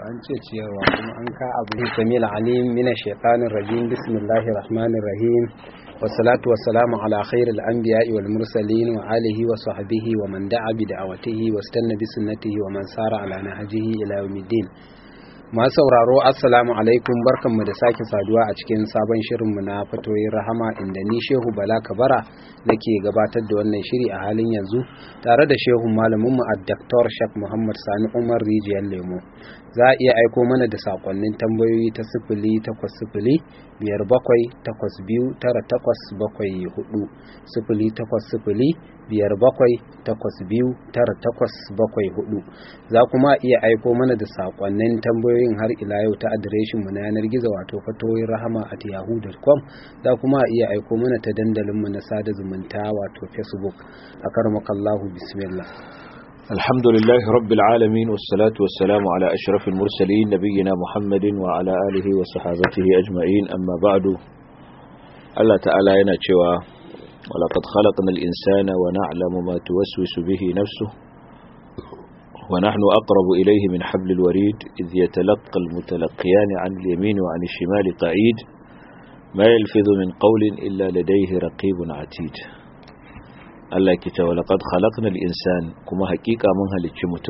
an ce ciyarwa kuma an ka abu samil alim min shaitanir rajim bismillahir rahmanir rahim wassalatu wassalamu ala khairil anbiya'i wal mursalin wa alihi wa sahbihi wa man da'a bi da'awatihi wastanna bi sunnatihi wa man sara ala nahjihi ila yawmiddin masu sauraro assalamu alaikum barkanmu da sake saduwa a cikin sabon shirinmu na fatoyin rahama inda ni shehu bala kabara nake gabatar da wannan shiri a halin yanzu tare da shehun malaminmu a daktar shak muhammad sani umar rijiyar lemo za a iya aiko mana da sakonnin tambayoyi ta sifili takwas sifili biyar bakwai takwas biyu tara takwas bakwai hudu sifili takwas sifili biyar bakwai takwas biyu tara takwas bakwai hudu za kuma iya aiko mana da sakonnin tambayoyin har ila yau ta adireshin mu na yanar gizo wato fatoyin rahama at yahoo.com za kuma iya aiko mana ta dandalin mu na sada zumunta wato facebook a karmakallahu bismillah الحمد لله رب العالمين والصلاة والسلام على أشرف المرسلين نبينا محمد وعلى آله وصحابته أجمعين أما بعد الله تعالى ينشوى ولقد خلقنا الإنسان ونعلم ما توسوس به نفسه ونحن أقرب إليه من حبل الوريد إذ يتلقى المتلقيان عن اليمين وعن الشمال قعيد ما يلفظ من قول إلا لديه رقيب عتيد Allah ke cewa laqad khalaqnal insan kuma hakika mun halicci mutum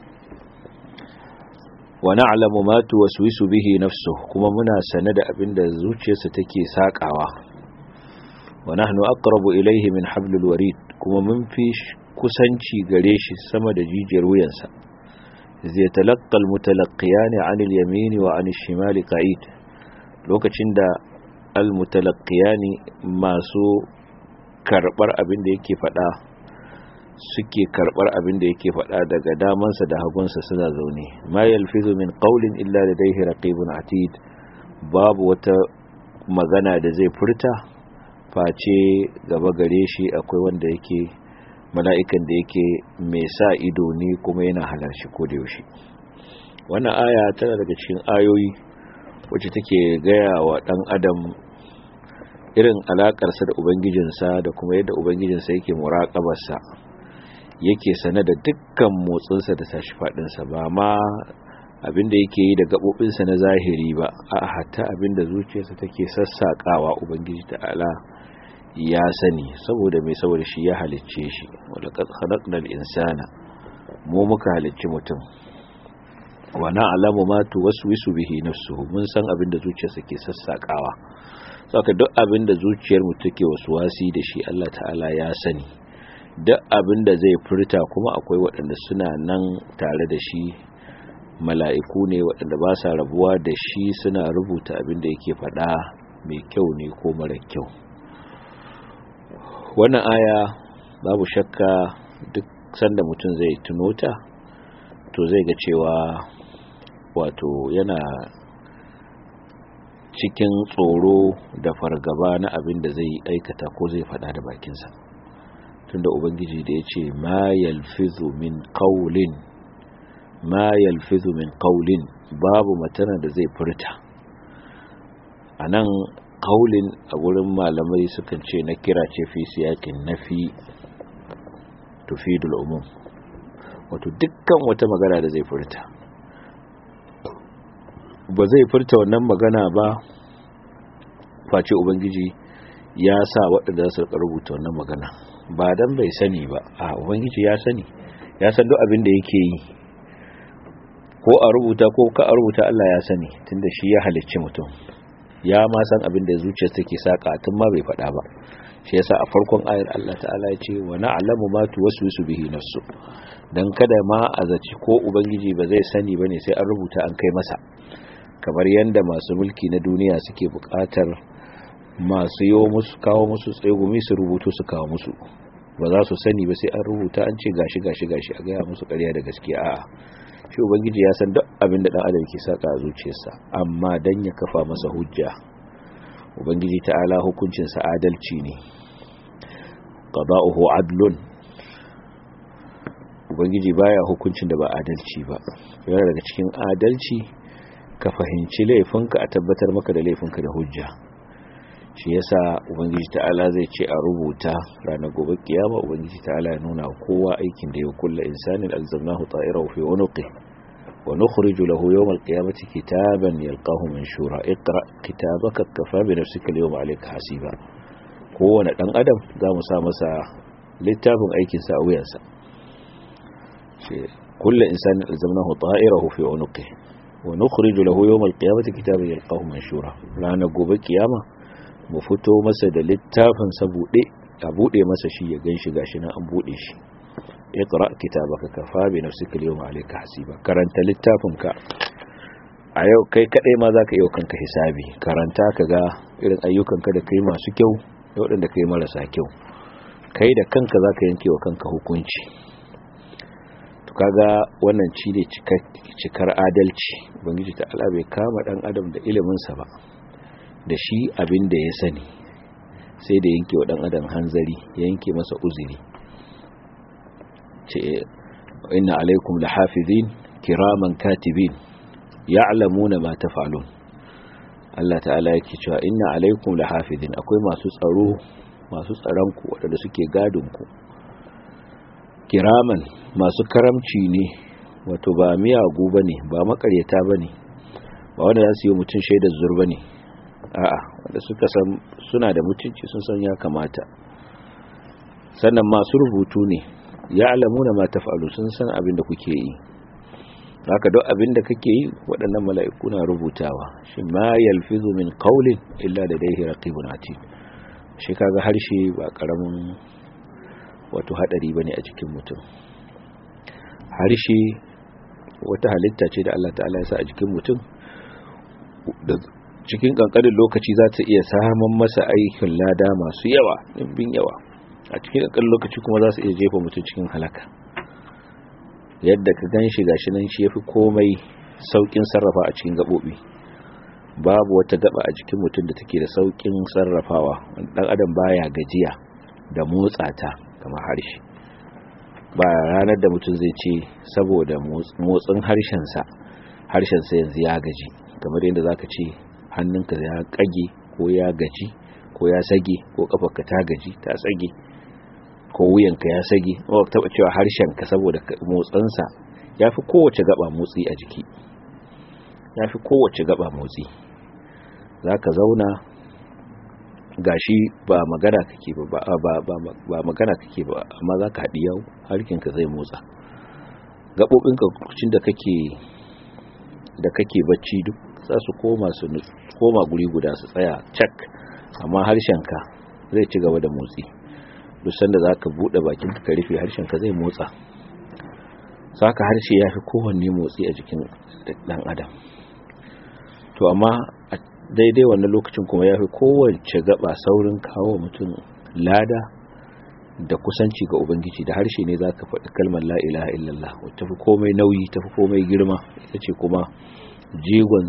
wa na'lamu ma tuwaswisu bihi nafsuhu kuma muna sane da abinda zuciyarsa take sakawa wa nahnu aqrabu ilayhi min hablil warid kuma mun fi kusanci gare shi sama da jijiyar wuyansa zai talaqqa almutalaqqiyan 'anil yamin wa 'anil shimali qa'id lokacin da almutalaqqiyan masu karbar abin da yake fada suke karbar abin da yake fada daga damansa da hagunsa suna zaune ma yalfizu min qawlin illa ladayhi raqibun atid babu wata magana da zai furta face gaba gare shi akwai wanda yake mala'ikan da yake mai sa ido ne kuma yana halarci ko da yaushe wannan aya tana daga cikin ayoyi wacce take gaya wa dan adam irin alakarsa da ubangijinsa da kuma yadda ubangijinsa yake muraƙabarsa yake sane da dukkan motsinsa da tashi faɗinsa ba ma abinda yake yi da gaɓoɓinsa na zahiri ba a hatta abinda zuciyarsa take sassaƙawa ubangiji ta'ala ya sani saboda mai saboda shi ya halicce shi wadda khalaqnal insana mu muka halicci mutum wa na'lamu ma tuwaswisu bihi nafsuhu mun san abinda zuciyarsa ke sassaƙawa saka duk abin da zuciyar mu take wasi da shi Allah ta'ala ya sani duk abin da zai furta kuma akwai waɗanda suna nan tare da shi mala'iku ne waɗanda ba sa rabuwa da shi suna rubuta abin da yake faɗa mai kyau ne ko mara kyau wannan aya babu shakka duk sanda mutum zai tuno ta to zai ga cewa wato yana cikin tsoro da fargaba na abin da zai aikata ko zai fada da bakinsa tunda ubangiji da ya ce ma yalfizu min qawlin ma yalfizu min qawlin babu matana da zai furta anan qawlin a gurin malamai sukan ce na kira ce fi siyakin nafi tufidul umum wato dukkan wata magana da zai furta ba zai furta wannan magana ba face ubangiji ya sa waɗanda su rubuta wannan magana ba dan bai sani ba a ubangiji ya sani ya san duk abin da yake yi ko a rubuta ko ka a rubuta Allah ya sani tunda shi ya halicci mutum ya ma san abin da zuciya take saka tun ma bai faɗa ba shi yasa a farkon ayar Allah ta'ala ya ce wa na'lamu ma tuwaswisu bihi nafsu dan kada ma a zaci ko ubangiji ba zai sani bane sai an rubuta an kai masa kamar yadda masu mulki na duniya suke bukatar masu yi musu kawo musu tsegumi su rubutu su kawo musu ba za su sani ba sai an rubuta an ce gashi gashi gashi a gaya musu karya da gaskiya a'a shi ubangiji ya san duk abin da dan adam ke saka a zuciyarsa amma dan ya kafa masa hujja ubangiji ta'ala hukuncin sa adalci ne qada'uhu adlun ubangiji baya hukuncin da ba adalci ba yana daga cikin adalci ka fahimci laifinka a tabbatar maka da laifinka da hujja shi yasa ubangiji ta'ala zai ce a rubuta ranar gobe kiyama ubangiji ta'ala ya nuna kowa aikin da ya kulla insanin alzamnahu ta'irahu fi unuqi ونخرج له يوم القيامة كتابا يلقاه منشورا اقرأ كتابك كفى بنفسك اليوم عليك حسيبا kowane ɗan adam za mu sa masa littafin aikinsa a wuyansa kullum insani alzamnahu ta'irahu fi unuqi wa nukhriju lahu yawm alqiyamati kitaban yalqahu manshura ranar gobe kiyama mu fito masa da littafin sa bude a bude masa shi ya ganshi gashi nan an bude shi iqra kitabaka kafa bi nafsika al-yawma alayka hasiba karanta littafinka a yau kai kadai ma zaka yi kanka hisabi karanta kaga irin ayyukanka da kai masu kyau da waɗanda kai marasa kyau kai da kanka zaka yanke wa kanka hukunci to kaga wannan ci ne cikar adalci ubangiji ta Allah bai kama dan adam da ilimin sa ba da shi abin da ya sani sai da yanke wa dan adam hanzari ya yanke masa uzuri ce inna alaikum lahafizin kiraman katibin ya'lamuna ma taf'alun Allah ta'ala yake cewa inna alaikum lahafizin akwai masu tsaro masu tsaron ku wadanda suke gadin ku kiraman masu karamci ne wato ba miyagu bane ba makaryata bane ba wanda za su yi mutun shaidar zur bane a'a wanda suka san suna da mutunci sun san ya kamata sannan masu rubutu ne ya alamuna ma taf'alu sun san abin da kuke yi haka duk abin da kake yi waɗannan mala'iku na rubutawa shi ma yalfizu min qawlin illa ladayhi raqibun atid shi kaga harshe ba karamin wato hadari bane a cikin mutum harshe wata halitta ce da Allah ta'ala ya sa a jikin mutum da cikin kankanin lokaci za ta iya samun masa aikin lada masu yawa ɗimbin yawa a cikin ƙaƙƙar lokaci kuma za su iya jefa mutum cikin halaka yadda ka gan shi gashi nan shi ya fi komai sauƙin sarrafa a cikin gaɓoɓi babu wata gaba a jikin mutum da take da sauƙin sarrafawa ɗan adam baya gajiya da motsa ta kamar harshe ba ranar da mutum zai ce saboda motsin harshensa harshensa yanzu ya gaji kamar yadda za ka ce hannunka ya ƙage ko ya gaji ko ya sage ko kafarka ta gaji ta sage ko wuyanka ya sage ba ka taba cewa harshenka saboda motsansa ya fi kowace gaba motsi a jiki ya fi kowace gaba motsi za ka zauna gashi ba magana kake ba ba magana kake ba amma za ka haɗi yau harkinka zai motsa gaɓoɓinka lokacin da kake da kake bacci duk za su koma su koma guri guda su tsaya cak amma harshenka zai ci gaba da motsi duk sanda za ka buɗe bakin ka rufe harshenka zai motsa saka harshe ya fi kowanne motsi a jikin ɗan adam to amma a daidai wannan lokacin kuma ya fi kowace gaba saurin kawo mutum lada da kusanci ga ubangiji da harshe ne za ka faɗi kalmar la'ilaha illallah wata fi komai nauyi ta fi komai girma ita ce kuma jigon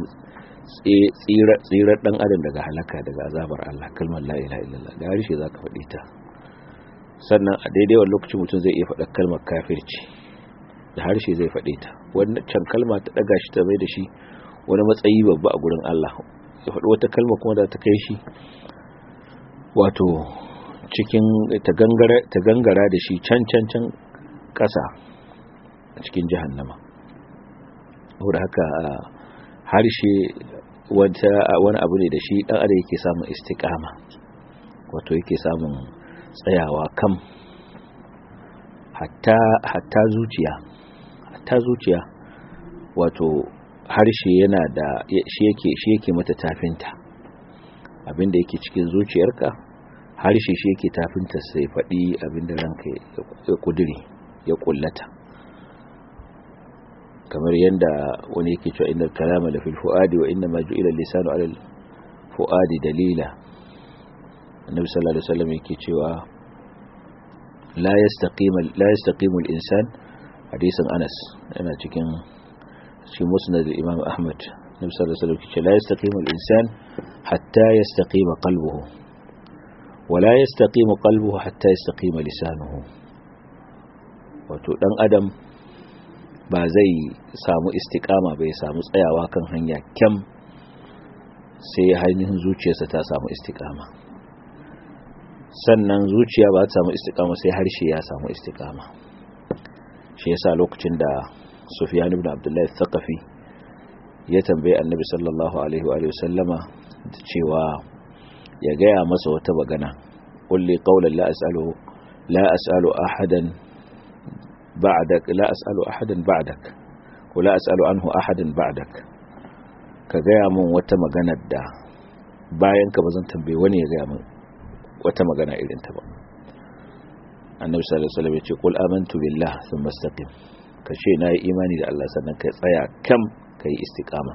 tsirar dan adam daga halaka daga azabar Allah kalmar la ilaha illallah da harshe zaka faɗi ta sannan a daidai wannan lokacin mutum zai iya faɗa kalmar kafirci da harshe zai faɗe ta wannan can kalma ta daga shi ta bai da shi wani matsayi babba a gurin Allah ya faɗi wata kalma kuma da ta kai shi wato cikin ta gangara ta gangara da shi can can can ƙasa a cikin jahannama saboda haka harshe wani abu ne da shi dan adam yake samun istiqama wato yake samun tsayawa kam hatta hatta zuciya hatta zuciya wato harshe yana da shi yake shi yake mata tafinta abinda yake cikin zuciyarka harshe shi yake tafinta sai faɗi abinda ranka ya kudiri ya kullata kamar yadda wani yake cewa innal kalama la fil fuadi wa inna ma ju'ila lisanu ala al fuadi dalila annabi sallallahu alaihi wasallam yake cewa la yastaqima la yastaqimu al insan hadisin Anas yana cikin shi musnad imam Ahmad annabi sallallahu alaihi wasallam yake la yastaqimu al insan hatta yastaqima qalbuhu wa la yastaqimu qalbuhu hatta yastaqima lisanuhu wato dan adam ba zai samu istikama bai samu tsayawa kan hanya kyam sai ainihin zuciyarsa ta samu istikama sannan zuciya ba ta samu istikama sai harshe ya samu istikama shi yasa lokacin da sufyan ibn abdullahi thaqafi ya tambaye annabi sallallahu alaihi wa sallama cewa ya gaya masa wata magana kulli qawlan la as'alu la as'alu ahadan ba'dak la as'alu ahadan ba'dak ko la as'alu anhu ahadan ba'dak ka gaya min wata magana da bayan ka bazan tambaye wani ya gaya min wata magana irin ta ba annabi sallallahu alaihi wasallam ya ce qul amantu billah thumma istaqim ka ce na yi imani da Allah sannan ka tsaya kam ka yi istiqama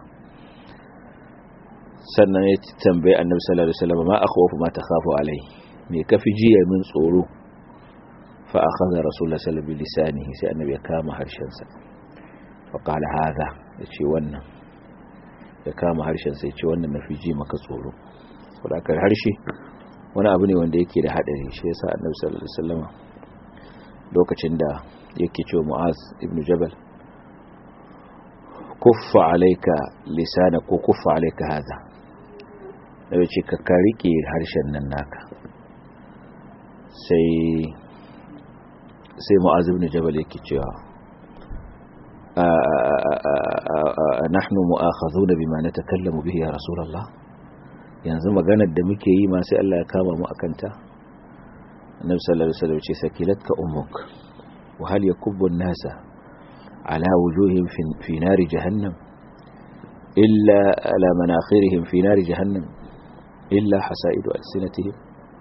sannan ya tambaye annabi sallallahu alaihi wasallam ma akhwafu ma takhafu alai me kafi jiya min tsoro fa akhadha rasulullah sallallahu alaihi wasallam lisanihi sai annabi ya kama harshen sa fa qala hadha yace wannan ya kama harshen sa yace wannan nafi ji maka tsoro saboda harshe wani abu ne wanda yake da hadari shi yasa annabi sallallahu alaihi wasallam lokacin da yake cewa mu'az ibn jabal kuffa alayka lisana ko kuffa alayka hada da ce ka ka rike harshen nan naka sai sai mu'az ibn jabal yake cewa nahnu mu'akhadhuna bima natakallamu bihi ya rasulullah yanzu maganar da muke yi ma sai Allah ya kama mu akanta annabi sallallahu alaihi wasallam ce sakilatka ummuk wa hal yakubbu an-nasa ala wujuhihim fi nari jahannam illa ala manakhirihim fi nari jahannam illa hasaidu alsinatihim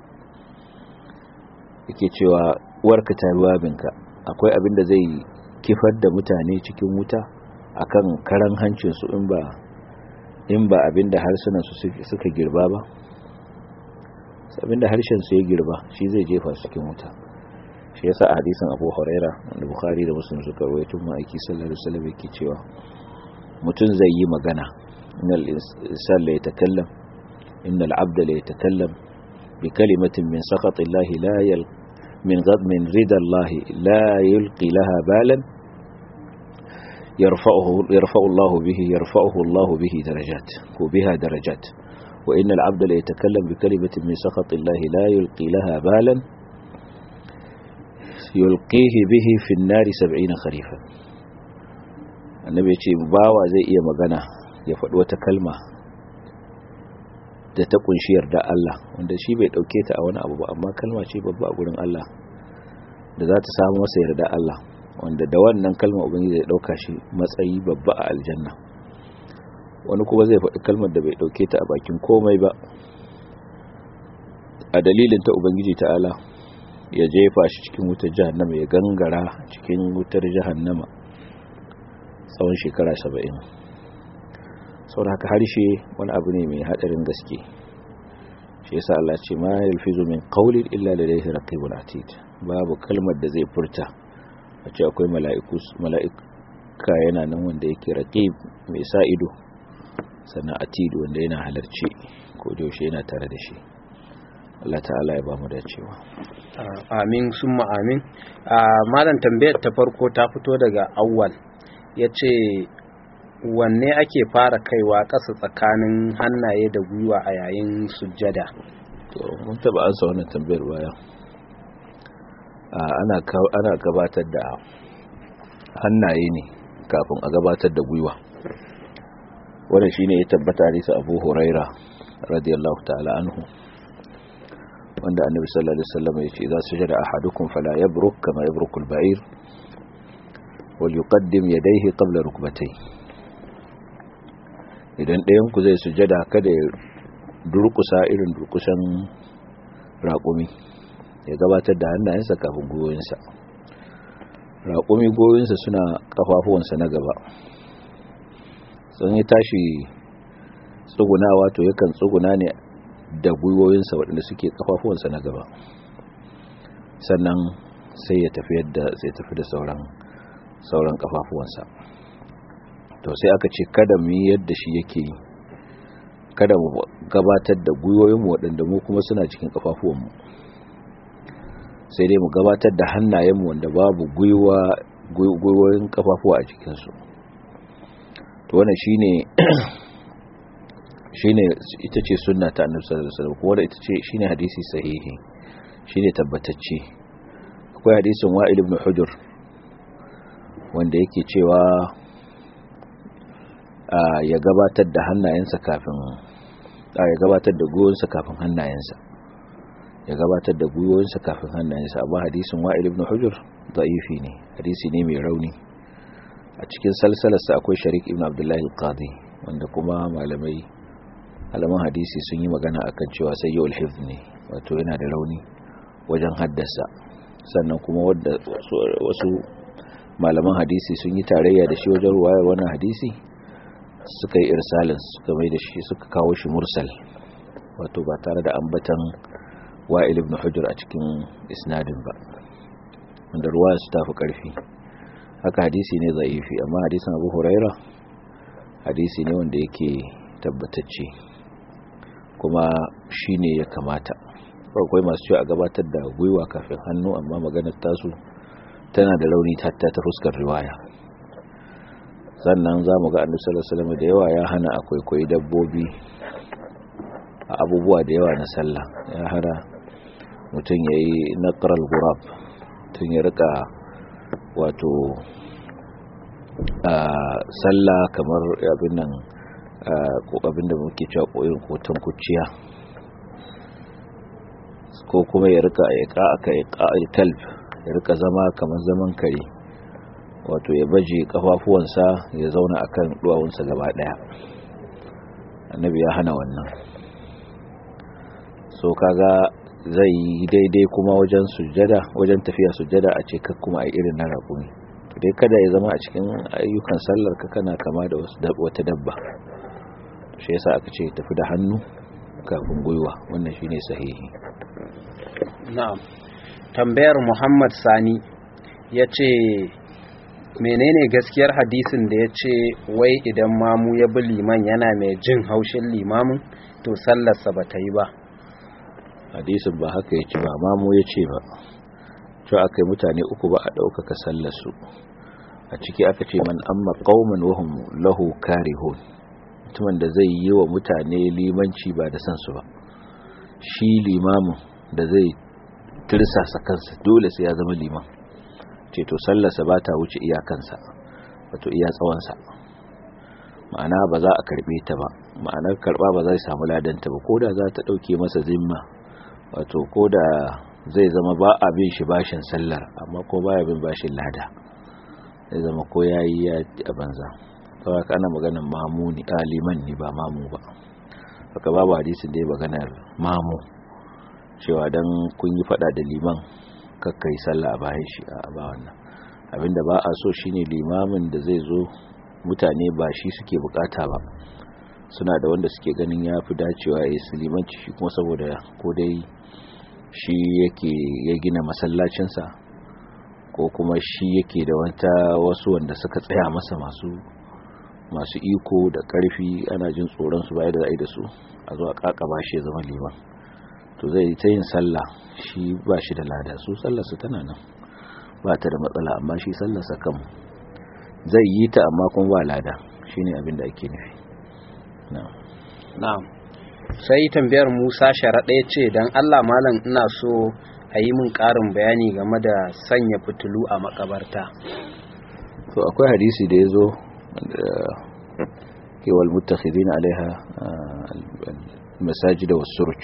yake cewa warka ta ruwabinka akwai abin da zai kifar da mutane cikin wuta akan karan hancin su in ba in ba abinda harsunan su suka girba ba abinda harshen su ya girba shi zai jefa su cikin wuta shi yasa a hadisin Abu Huraira da Bukhari da Muslim suka rawaito mu aiki sallallahu alaihi wasallam yake cewa mutum zai yi magana innal insan la yatakallam innal abda la yatakallam bi kalimatin min sakhati Allah la yal min ghad min rida Allah la yulqi laha balan يرفعه يرفع الله به يرفعه الله به درجات وبها درجات وإن العبد لا يتكلم بكلمة من سخط الله لا يلقي لها بالا يلقيه به في النار سبعين خريفا النبي يقول باوا زي iya magana ya faɗi wata kalma da ta kunshi yarda Allah wanda shi bai dauke ta a wani abu ba amma kalma ce babba a gurin Allah da za ta samu masa yarda Allah wanda da wannan kalma ubangiji zai dauka shi matsayi babba a aljanna wani kuma zai faɗi kalmar da bai dauke ta a bakin komai ba a dalilin ta ubangiji ta'ala ya jefa shi cikin wutar jahannama ya gangara cikin wutar jahannama tsawon shekara saba'in sau da haka harshe wani abu ne mai haɗarin gaske shi yasa Allah ce ma yalfizu min qawlin illa ladayhi raqibun atid babu kalmar da zai furta a ce akwai mala'ika yana nan wanda yake raqib mai sa ido sannan atid wanda yana halarci ko da yaushe yana tare da shi Allah ta'ala ya ba mu dacewa amin summa amin malam tambayar ta farko ta fito daga awwal yace wanne ake fara kaiwa ƙasa tsakanin hannaye da gwiwa a yayin sujjada to mun taba ansa wannan tambayar baya ana ana gabatar da hannaye ne kafin a gabatar da gwiwa wannan shine ya tabbata hadisi Abu Huraira radiyallahu ta'ala anhu wanda annabi sallallahu alaihi wasallam ya ce idza sujada ahadukum fala yabruk kama yabruku al-ba'ir wal yuqaddim yadayhi qabla rukbatayhi idan ɗayan ku zai sujada kada ya durkusa irin durkusan raƙumi ya gabatar da hannayensa kafin goyonsa raƙumi goyonsa suna ƙafafuwansa na gaba sun yi tashi tsugunawa to yakan tsuguna ne da gwiwoyinsa waɗanda suke ƙafafuwansa na gaba sannan sai ya tafi yadda sai tafi da sauran sauran ƙafafuwansa to sai aka ce kada mu yi yadda shi yake yi kada mu gabatar da gwiwoyinmu waɗanda mu kuma suna cikin ƙafafuwanmu sai dai mu gabatar da hannayenmu wanda babu gwiwoyin ƙafafuwa a cikinsu to wannan shine shine ita ce sunna ta annabi sallallahu alaihi wasallam kuma ita ce shine hadisi sahihi shine tabbatacce akwai hadisin wa'il ibn hujr wanda yake cewa ya gabatar da hannayensa kafin ya gabatar da gwiwonsa kafin hannayensa ya gabatar da gwiwonsa kafin hannayensa amma hadisin wa'il ibn hujur da'ifi ne hadisi ne mai rauni a cikin salsalarsa akwai sharik ibn abdullahi al-qadi wanda kuma malamai malaman hadisi sun yi magana akan cewa sai yau alhif ne wato yana da rauni wajen haddasa sannan kuma wadda wasu malaman hadisi sun yi tarayya da shi wajen ruwayar wannan hadisi suka yi irsalin suka mai da shi suka kawo shi mursal wato ba tare da ambatan wa'il ibn hujjar a cikin isnadin ba wanda ruwayar su tafi karfi haka hadisi ne zaifi amma hadisin abu huraira hadisi ne wanda yake tabbatacce kuma shi ne ya kamata akwai masu cewa a gabatar da gwiwa kafin hannu amma maganar tasu tana da rauni ta ta fuskar riwaya sannan za mu ga annabi sallallahu da yawa ya hana akwai koyi dabbobi a abubuwa da yawa na sallah ya hana mutum ya yi naqral gurab tun ya rika wato a sallah kamar abin nan ko abin da muke cewa koyin kotan kuciya ko kuma ya rika ya ka aka ya ka talb ya rika zama kamar zaman kare wato ya baje kafafuwansa ya zauna akan duwawunsa gaba daya annabi ya hana wannan so kaga zai yi daidai kuma wajen sujjada wajen tafiya sujjada a ce ka kuma a irin na raƙumi dai kada ya zama a cikin ayyukan sallar ka kana kama da wata dabba shi yasa aka ce tafi da hannu kafin gwiwa wannan shine sahihi na'am tambayar Muhammad Sani yace menene gaskiyar hadisin da yace wai idan mamu ya bi liman yana mai jin haushin limamin to sallarsa ba ta yi ba hadisin ba haka yace ba mamu yace ba to akai mutane uku ba a ɗaukaka sallarsu a ciki aka ce man amma qauman wahum lahu karihun mutumin da zai yi wa mutane limanci ba da san su ba shi limamin da zai tirsasa kansa dole sai ya zama liman ce to sallarsa ba ta wuce iyakansa wato iya tsawonsa ma'ana ba za a karbe ta ba ma'anar karba ba zai samu ladanta ba ko da za ta ɗauke masa zimma wato ko da zai zama ba a bin shi bashin sallar amma ko baya bin bashin lada zai zama ko ya yi ya a banza kawai ana maganar mamu ni liman ni ba mamu ba haka babu hadisin da ya maganar mamu cewa don kun yi fada da liman kakkai sallah a bayan shi a ba wannan abinda ba a so shine limamin da zai zo mutane ba shi suke bukata ba suna da wanda suke ganin ya fi dacewa ya yi su limanci shi kuma saboda ko dai shi yake ya gina masallacinsa ko kuma shi yake da wata wasu wanda suka tsaya masa masu masu iko da karfi ana jin tsoron su bayar da ai da su a zo a kakaba shi ya zama liman to zai ta yin sallah shi ba shi da lada su sallarsa tana nan ba ta da matsala amma shi sallarsa kan zai yi ta amma kuma ba lada shine abin da ake nufi na'am na'am sai tambayar Musa sharaɗa ya ce don Allah malam ina so a yi min ƙarin bayani game da sanya fitilu a makabarta to akwai hadisi da ya zo kewal mutakhidin alaiha masajida was suruj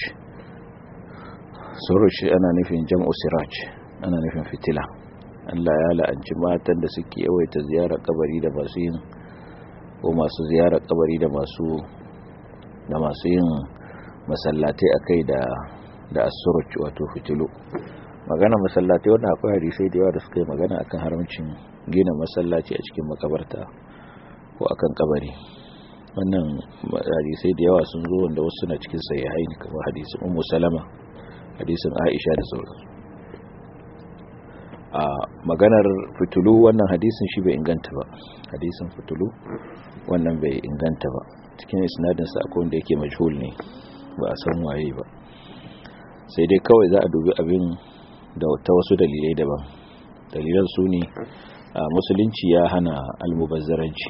suruj ana nufin jam'u siraj ana nufin fitila Allah ya la'anci matan da suke yawaita ziyarar kabari da masu yin ko masu ziyarar kabari da masu da masu yin masallatai akai da da asuruj wato fitilu magana masallatai wannan akwai hadisai da yawa da suka yi magana akan haramcin gina masallaci a cikin makabarta ko akan kabari wannan hadisai da yawa sun zo wanda wasu na cikin sahihaini kamar hadisin ummu salama hadisin aisha da sauransu a maganar fitulu wannan hadisin shi bai inganta ba hadisin fitulu wannan bai inganta ba cikin isnadinsa akwai wanda yake majhul ne ba a san waye ba sai dai kawai za a dubi abin da ta wasu dalilai daban dalilan su ne a musulunci ya hana almubazzaranci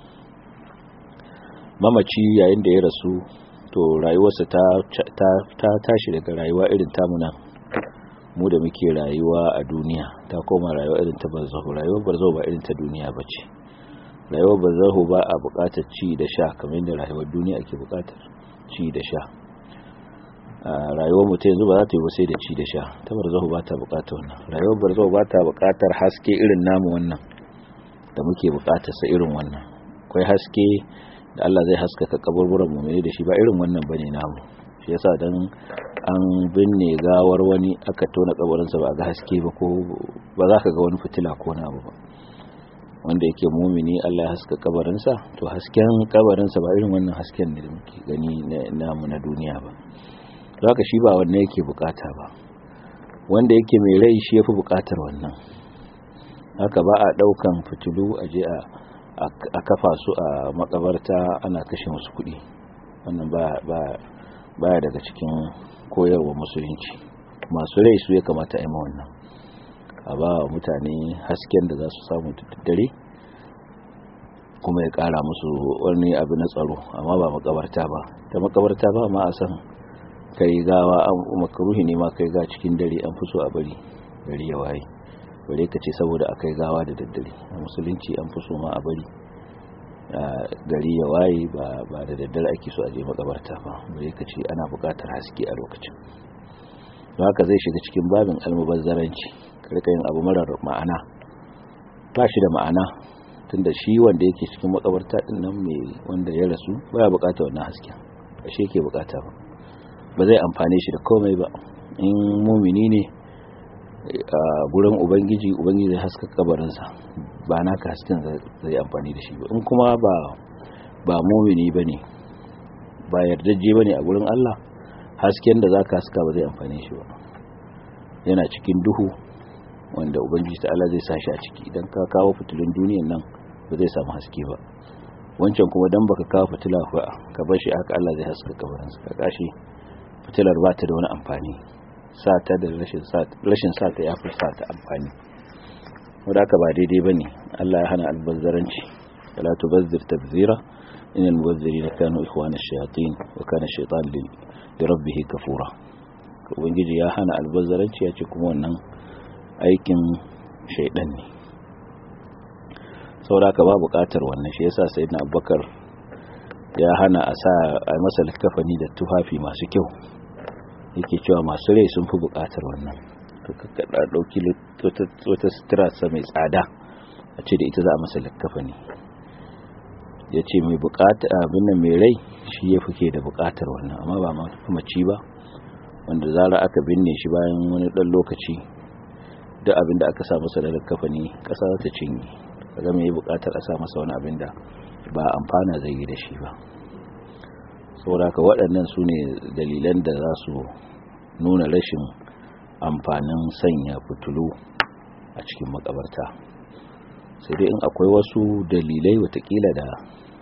mamaci yayin da ya rasu to rayuwarsa ta tashi daga rayuwa irin tamuna mu da muke rayuwa a duniya ta koma rayuwa irin ta barzahu rayuwar barzahu ba irin ta duniya ba ce rayuwar barzahu ba a buƙatar ci da sha kamar yadda rayuwar duniya ake buƙatar ci da sha rayuwar mutum yanzu ba za ta yi ba sai da ci da sha ta barzahu ba ta buƙatar wannan rayuwar barzahu ba ta buƙatar haske irin namu wannan da muke buƙatar sa irin wannan akwai haske da Allah zai haskaka kaburburan mu da shi ba irin wannan bane namu shi yasa dan an binne gawar wani aka tona kabarinsa ba ga haske ba ko ba za ka ga wani fitila ko na ba wanda yake mumini Allah ya haska kabarinsa to hasken kabarinsa ba irin wannan hasken ne da muke gani namu na duniya ba zaka shi ba wannan yake bukata ba wanda yake mai rai shi yafi bukatar wannan haka ba a daukan fitilu a je a kafa su a makabarta ana kashe musu kuɗi wannan ba ba baya daga cikin koyarwa musulunci masu rai su ya kamata a yi wannan a ba wa mutane hasken da za su samu dare kuma ya kara musu wani abu na tsaro amma ba makabarta ba ta makabarta ba ma a san kai gawa an makaruhi ne ma kai ga cikin dare an fi so a bari gari ya waye bare ka ce saboda a kai gawa da daddare a musulunci an fi so ma a bari gari ya waye ba da daddare ake so a je makabarta ba bare ka ce ana buƙatar haske a lokacin don haka zai shiga cikin babin almubazzaranci karka yin abu marar ma'ana ba shi da ma'ana tunda shi wanda yake cikin makabarta din nan mai wanda ya rasu baya buƙatar wannan hasken ba shi yake buƙata ba ba zai amfane shi da komai ba in mumini ne a gurin ubangiji ubangiji zai haska kabarinsa ba naka hasken zai amfani da shi ba in kuma ba ba mumini bane ba yardajje bane a gurin Allah hasken da zaka haska ba zai amfane shi ba yana cikin duhu wanda ubangiji ta'ala zai sa shi a ciki idan ka kawo fitilun duniyan nan ba zai samu haske ba wancan kuma dan baka kawo fitila ba ka bar shi haka Allah zai haska kabarinsa ka kashi fitilar ba ta da wani amfani sata da rashin sata ya fi sata amfani wadda aka ba daidai ba ne Allah ya hana albazzaranci wala tubazzir tabzira inal mubazzirina kanu ikhwana ash-shayatin wa kana ash-shaytan li rabbih kafura ubangiji ya hana albazzaranci ya ce kuma wannan aikin shaydan ne saboda ka ba buƙatar wannan shi yasa sayyidina abubakar ya hana a sa a masa likafani da tufafi masu kyau yake cewa masu rai sun fi bukatar wannan kakkaɗa ɗauki wata sutura mai tsada a ce da ita za a masa likkafa ne ya ce mai bukata abin nan mai rai shi ya fi ke da bukatar wannan amma ba maci ba wanda zara aka binne shi bayan wani ɗan lokaci duk abin da aka sa masa da likkafa ne ƙasa za ta cinye kaga mai bukatar a sa masa wani abin da ba amfana zai yi da shi ba saboda ka waɗannan su ne dalilan da za su nuna rashin amfanin sanya fitulu a cikin makabarta sai dai in akwai wasu dalilai watakila da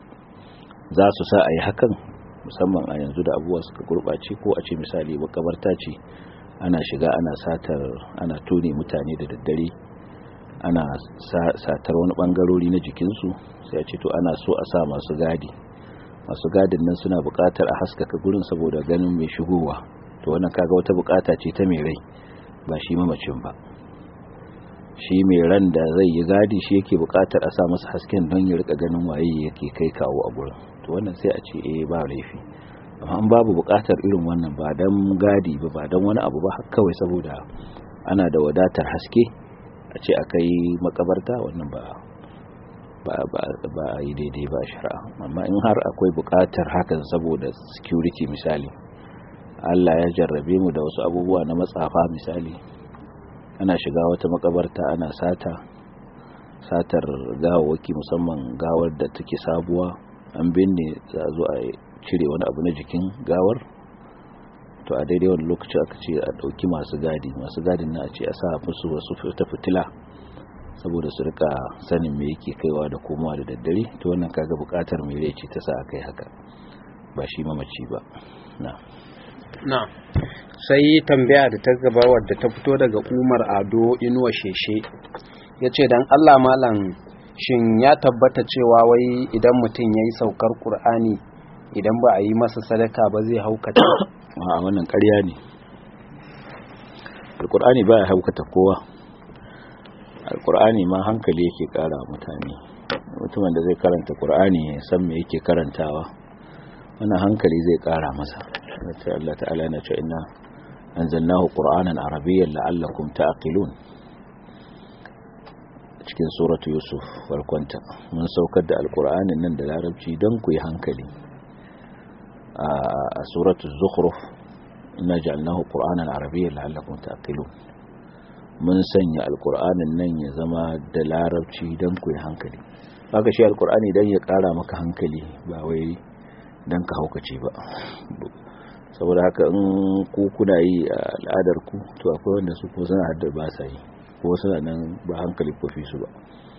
za su sa a yi hakan musamman a yanzu da abubuwa suka gurɓace ko a ce misali makabarta ce ana shiga ana satar ana tone mutane da daddare ana satar wani ɓangarori na jikinsu sai a ce to ana so a sa masu gadi masu gadin nan suna buƙatar a haskaka gurin saboda ganin mai shigowa to wannan kaga wata buƙata ce ta mai rai ba shi mamacin ba shi mai ran da zai yi gadi shi yake buƙatar a sa masa hasken don ya rika ganin waye yake kai kawo a gurin to wannan sai a ce eh ba laifi amma an babu buƙatar irin wannan ba dan gadi ba ba dan wani abu ba kawai saboda ana da wadatar haske a ce akai makabarta wannan ba ba a yi daidai ba shari'a amma in har akwai bukatar hakan saboda security misali Allah ya jarrabe mu da wasu abubuwa na matsafa misali ana shiga wata makabarta ana sata satar gawawaki musamman gawar da take sabuwa an binne za a zo a cire wani abu na jikin gawar to a daidai wani lokaci aka ce a ɗauki masu gadi masu gadin na a ce a sa musu wasu ta fitila saboda su rika sanin me yake kaiwa da komowa da daddare to wannan kaga bukatar mai rai ce ta sa kai haka ba shi mamaci ba na na sai tambaya da ta gaba wadda ta fito daga Umar Ado Inuwa Sheshe yace dan Allah malam shin ya tabbata cewa wai idan mutum yayi saukar Qur'ani idan ba a yi masa sadaka ba zai haukata a wannan ƙarya ne alkur'ani baya haukata kowa alkur'ani ma hankali yake kara mutane mutumin da zai karanta qur'ani ya san me yake karantawa wannan hankali zai kara masa sai Allah ta'ala yana cewa inna anzalnahu qur'anan arabiyyan la'allakum ta'qilun cikin suratu yusuf farkonta mun saukar da alkur'anin nan da larabci don ku yi hankali a suratu zukhruf inna ja'alnahu qur'anan arabiyyan la'allakum ta'qilun mun sanya alkur'anin nan ya zama da larabci don ku yi hankali haka shi alkur'ani don ya kara maka hankali ba wai don ka haukace ba saboda haka in ku kuna yi a al'adar ku to akwai wanda su ko suna haddar ba sa yi ko suna nan ba hankali ko fi su ba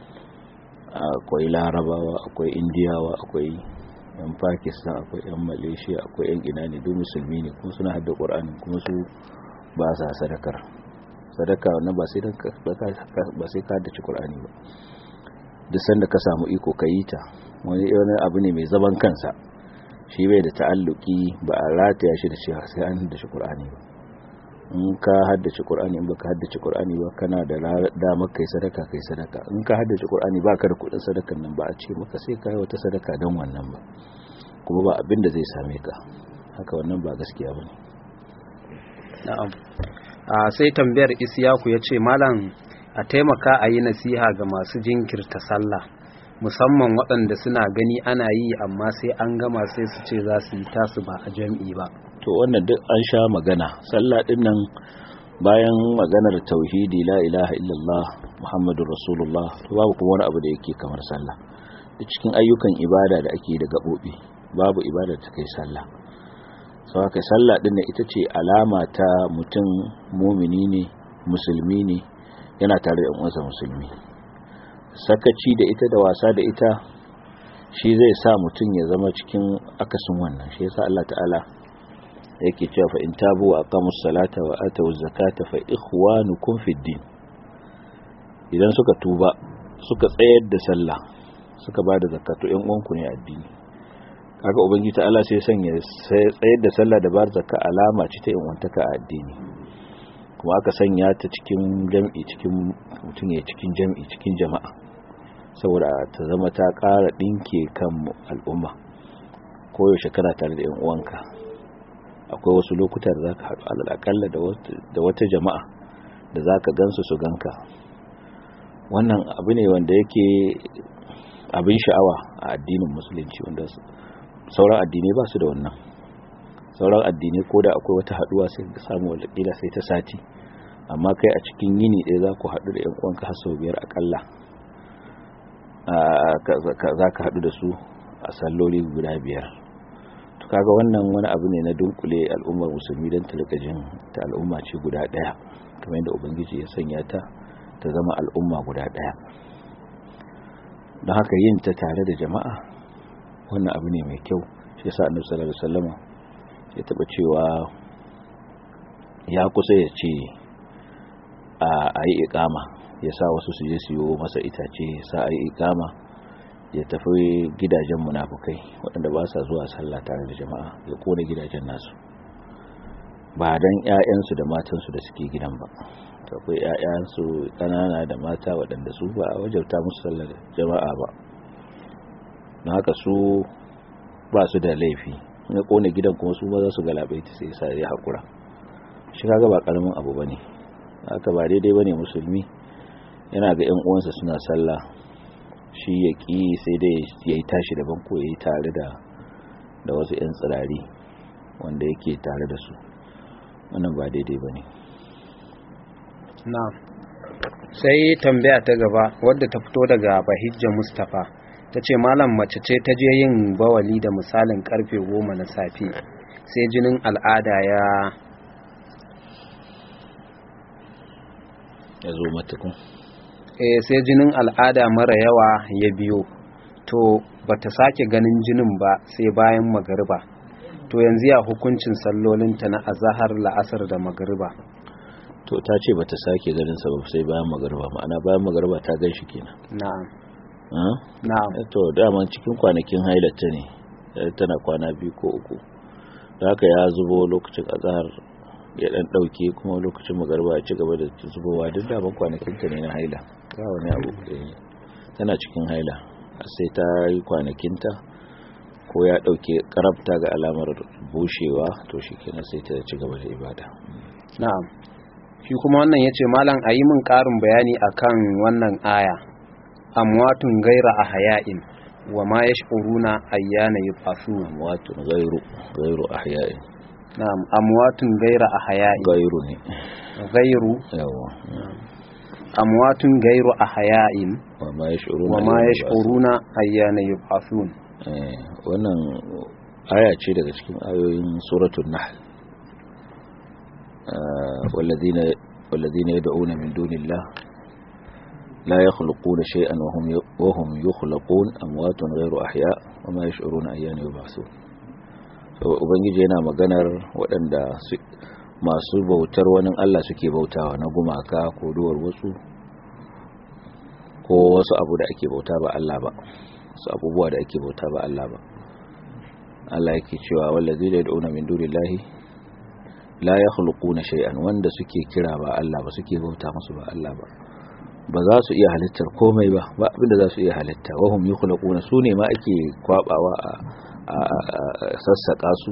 akwai larabawa akwai indiyawa akwai yan pakistan akwai yan malaysia akwai yan ina ne duk musulmi ne kuma suna haddar ƙwar'ani kuma su ba sa sadakar sadaka wannan ba sai ba sai ka haddace Qur'ani ba duk sanda ka samu iko ka yi ta wani wani abu ne mai zaban kansa shi bai da ta'alluki ba a rataya shi da cewa sai an haddace Qur'ani ba in ka haddace Qur'ani in baka haddace Qur'ani ba kana da damar kai sadaka kai sadaka in ka haddace Qur'ani baka da kudin sadakan nan ba a ce maka sai kai wata sadaka don wannan ba kuma ba abin da zai same ka haka wannan ba gaskiya bane na'am sai tambayar isiyaku ya ce malam a taimaka a yi nasiha ga masu jinkirta sallah musamman waɗanda suna gani ana yi amma sai an gama sai su ce za su yi tasu ba a jam'i ba to wannan duk an sha magana sallah din nan bayan maganar tauhidi la ilaha illallah muhammadur rasulullah to babu kuma wani abu da yake kamar sallah da cikin ayyukan ibada da ake da gabobi babu ibada ta kai sallah sau haka sallah din da ita ce alama ta mutum mumini ne musulmi ne yana tare da uwansa musulmi sakaci da ita da wasa da ita shi zai sa mutum ya zama cikin akasin wannan shi yasa Allah ta'ala yake cewa fa in tabu wa aqamus salata wa atawuz zakata fa ikhwanukum fid din idan suka tuba suka tsayar da sallah suka bada zakatu ƴan uwanku ne addini kaga ubangiji ta Allah sai sanya tsayar da sallah da bar zakka alama ce ta inwantaka a addini kuma aka sanya ta cikin jam'i cikin mutum ya cikin jam'i cikin jama'a saboda ta zama ta ƙara ɗinke kan al'umma koyaushe kana tare da 'yan uwanka akwai wasu lokuta da za ka haɗu al'akalla da wata jama'a da za ka gansu su ganka wannan abu ne wanda yake abin sha'awa a addinin musulunci wanda sauran addinai ba su da wannan sauran addinai ko da akwai wata haduwa sai ka samu walƙila sai ta sati amma kai a cikin yini ɗaya za ku haɗu da 'yan uwanka har sau biyar akalla za ka haɗu da su a salloli guda biyar to kaga wannan wani abu ne na dunkule al'ummar musulmi don talakajin ta al'umma ce guda ɗaya kamar yadda ubangiji ya sanya ta ta zama al'umma guda ɗaya don haka yin ta tare da jama'a wannan abu ne mai kyau shi yasa annabi sallallahu alaihi wasallam ya taba cewa ya kusa ya ce a yi ikama ya sa wasu su je su yi masa itace ya sa a yi ikama ya tafi gidajen munafukai waɗanda ba sa zuwa sallah tare da jama'a ya kone gidajen nasu ba don 'ya'yansu da matansu da suke gidan ba akwai 'ya'yansu ƙanana da mata waɗanda su ba a wajauta musu sallar jama'a ba na haka su ba su da laifi na kone gidan kuma su ba za su galabaita sai sa ya haƙura shi kaga ba ƙaramin abu ba ne haka ba daidai ba ne musulmi yana ga 'yan uwansa suna sallah shi ya ƙi sai dai ya yi tashi daban ko ya yi tare da wasu 'yan tsirari wanda yake tare da su wannan ba daidai ba ne na sai tambaya ta gaba wadda ta fito daga bahijja mustapha ta ce malam mace ce ta je yin bawali da misalin karfe goma na safe sai jinin al'ada ya ya zo matakun eh sai jinin al'ada mara yawa ya biyo to bata sake ganin jinin ba sai bayan magariba to yanzu ya hukuncin sallolinta na azahar la'asar da magariba to ta ce bata sake ganin sa ba sai bayan magariba ma'ana bayan magariba ta gan shi kenan na'am na'am to daman cikin kwanakin hailata ne tana kwana biyu ko uku da haka ya zubo lokacin azahar ya dan dauke kuma lokacin magarba ya ci gaba da zubowa duk da ban kwanakin ta ne na haila ba wani abu tana cikin haila sai ta yi kwanakin ta ko ya dauke karabta ga alamar bushewa to shikenan sai ta ci gaba da ibada na'am shi kuma wannan yace malam ayi min karin bayani akan wannan aya amwatun gaira ahya'in wa ma yash'uruna ayyana yub'athun amwatun ghairu ghairu ahya'in na'am amwatun gaira ahya'in ghairu ne ghairu yawa amwatun gairu ahya'in wa ma yash'uruna wa ma yash'uruna ayyana yub'athun eh wannan aya ce daga cikin ayoyin suratul nahl والذين والذين يدعون من دون الله لا يخلقون شيئا وهم وهم يخلقون اموات غير احياء وما يشعرون ايان يبعثون ubangiji yana maganar waɗanda masu bautar wani Allah suke bautawa na gumaka ko duwar wasu ko wasu abu da ake bauta ba Allah ba su abubuwa da ake bauta ba Allah ba Allah yake cewa wallazi da yad'una min dunillahi la yakhluquna shay'an wanda suke kira ba Allah ba suke bauta musu ba Allah ba ba za su iya halittar komai ba ba abinda za su iya halitta wahum yukhlaquna su ne ma ake kwabawa a sassaka su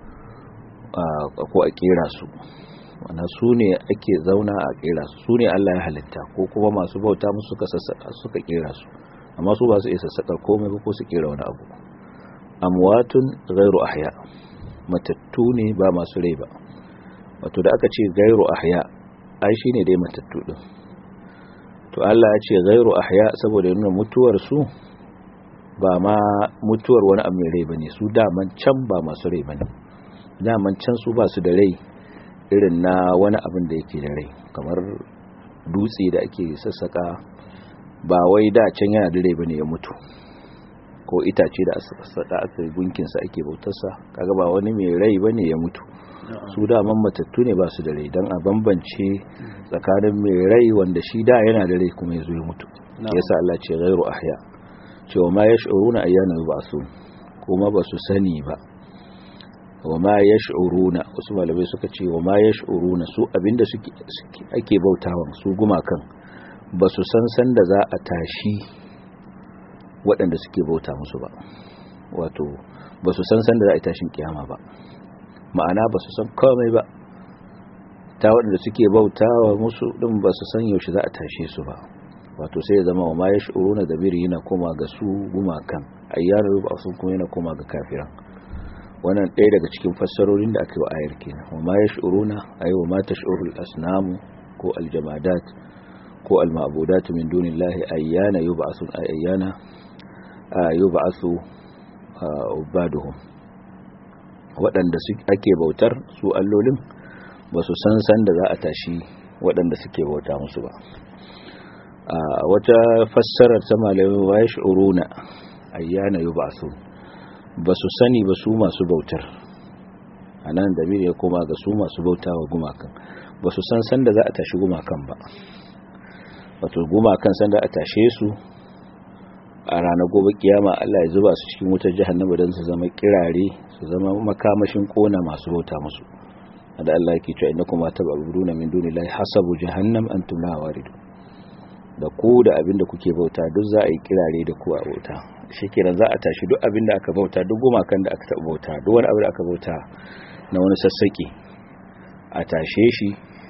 ko a kera su wannan su ne ake zauna a kera su su ne Allah ya halitta ko kuma masu bauta musu suka sassaka suka kera su amma su ba su iya sassakar komai ba ko su kera wani abu amwatun ghairu ahya matattu ne ba masu rai ba wato da aka ce ghairu ahya ai shine dai matattu din to Allah ya ce ghairu ahya saboda nuna mutuwar su ba ma mutuwar wani abu mai rai bane su daman can ba masu rai bane daman can su ba su da rai irin na wani abin da yake da rai kamar dutse da ake sassaka ba wai da can yana da rai bane ya mutu ko itace da sassaka aka gunkin sa ake bautarsa kaga ba wani mai rai bane ya mutu su daman matattu ne ba su da rai dan a bambance tsakanin mai rai wanda shi da yana da rai kuma ya zo ya mutu yasa Allah ce ghairu ahya cewa ma yash'uruna ayyana yub'asun kuma ba su sani ba wa ma yash'uruna wasu malamai suka ce wa ma yash'uruna su abinda suke ake bautawa su gumakan ba su san san da za a tashi waɗanda suke bauta musu ba wato ba su san san da za a tashin kiyama ba ma'ana ba su san komai ba ta waɗanda suke bautawa musu ɗin ba su san yaushe za a tashe su ba wato sai ya zama wa ma yash'uruna da biri yana koma ga su gumakan ayyar ba sun kuma yana koma ga kafiran wannan ɗaya daga cikin fassarorin da aka yi wa ayar kenan wa ma yash'uruna ay wa ma tash'urul asnamu ko aljamadat ko alma'budat min dunillahi ayyana yub'asun ay ayyana yub'asu ubaduhum waɗanda ake bautar su allolin ba su san san da za a tashi waɗanda suke bauta musu ba wata fassarar ta malamai wa yash'uruna ayyana yub'asun ba su sani ba su masu bautar a nan da ya koma ga su masu bauta wa gumakan ba su san sanda za a tashi gumakan ba wato gumakan sanda a tashe su a ranar gobe kiyama Allah ya zuba su cikin wutar jahannama don su zama kirare su zama makamashin kona masu bauta musu da Allah yake cewa innakum tatabuduna min dunillahi hasabu jahannam antum la waridu da ku da abin da kuke bauta duk za a yi kirare da ku a bauta shi kenan za a tashi duk abin da aka bauta duk gumakan da aka taɓa bauta duk wani abu da aka bauta na wani sassaƙi a tashe shi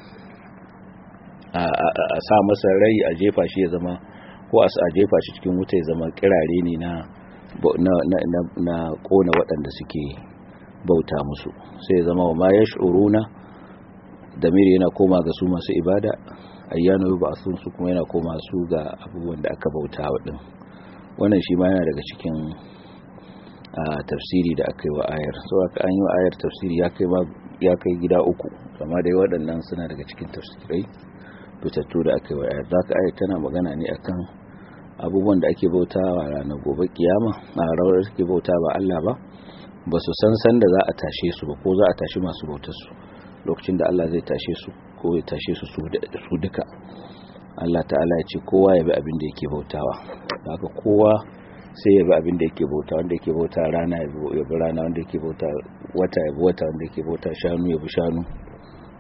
a sa masa rai a jefa shi ya zama ko a jefa shi cikin wuta ya zama kirare ne na na kona waɗanda suke bauta musu sai ya zama wa ma yash'uruna damiri yana koma ga su masu ibada ayyana ba sun su kuma yana koma su ga abubuwan da aka bauta wa din wannan shi ma yana daga cikin tafsiri da aka yi wa ayar so aka an yi wa ayar tafsiri ya kai gida uku kama dai waɗannan suna daga cikin tafsirai fitattu da aka yi wa ayar zaka ayar tana magana ne akan abubuwan da ake bauta wa ranar gobe kiyama a rawar suke bauta ba Allah ba ba su san san da za a tashe su ba ko za a tashi masu bautar su lokacin da Allah zai tashe su ko ya tashe su su duka Allah ta'ala ya ce kowa ya bi abin da yake bautawa haka kowa sai ya bi abin da yake bauta wanda yake bauta rana ya bi rana wanda yake bauta wata ya bi wata wanda yake bauta shanu ya bi shanu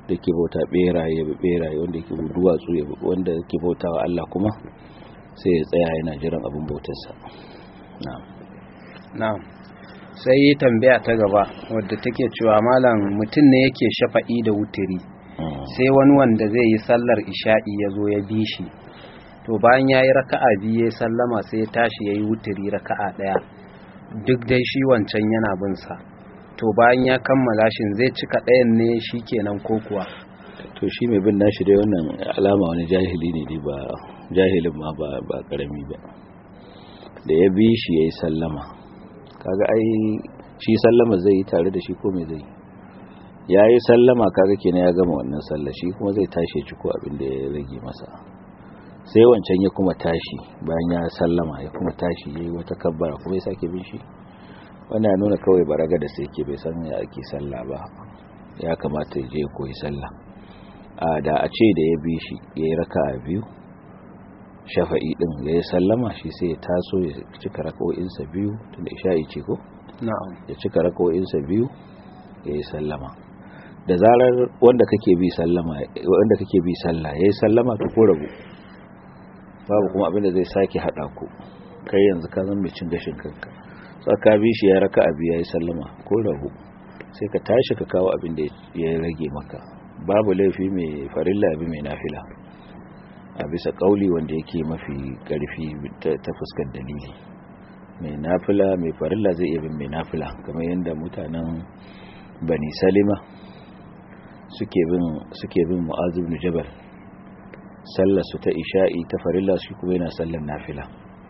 da ke bauta beraye ya bi beraye wanda ke duwatsu ya bi wanda ke bauta wa Allah kuma sai ya tsaya yana jiran abin bautarsa na'am na'am sai tambaya ta gaba wadda take cewa malam mutum ne yake shafa'i da wutiri sai wani wanda zai yi sallar isha'i ya zo ya bi shi to bayan ya yi raka'a biyu ya sallama sai ya tashi ya yi wutiri raka'a ɗaya duk dai shi wancan yana bin sa to bayan ya kammala shin zai cika ɗayan ne shi kenan ko kuwa to shi mai bin nashi dai wannan alama wani jahili ne dai ba jahilin ma ba ba karami ba da ya bi shi yayi sallama kaga ai shi sallama zai yi tare da shi ko me zai yayi sallama kaga kenan ya gama wannan sallah shi kuma zai tashi ci ko abin da ya rage masa sai wancan ya kuma tashi bayan ya sallama ya kuma tashi yayi wata kabbara kuma ya sake bin shi wannan ya nuna kawai baraga da sai ke bai san ya ake sallah ba ya kamata ya je koyi sallah a da a ce da ya bi shi ya yi raka a biyu shafa'i din ya yi sallama shi sai ya taso ya cika raka'o'insa biyu tunda isha'i ce ko na'am ya cika raka'o'insa biyu ya yi sallama da zarar wanda kake bi sallama wanda kake bi sallah ya yi sallama to ko rabu babu kuma abinda zai sake hada ku kai yanzu ka zama mai cin gashin kanka ka bi shi ya raka abi ya yi sallama ko rahu sai ka tashi ka kawo abin da ya rage maka babu laifi mai farilla abi mai nafila a bisa kauli wanda yake mafi karfi ta fuskar dalili mai nafila mai farilla zai iya bin mai nafila kamar yadda mutanen bani salima suke bin suke bin mu'az ibn jabal sallar su ta isha'i ta farilla shi kuma yana sallar nafila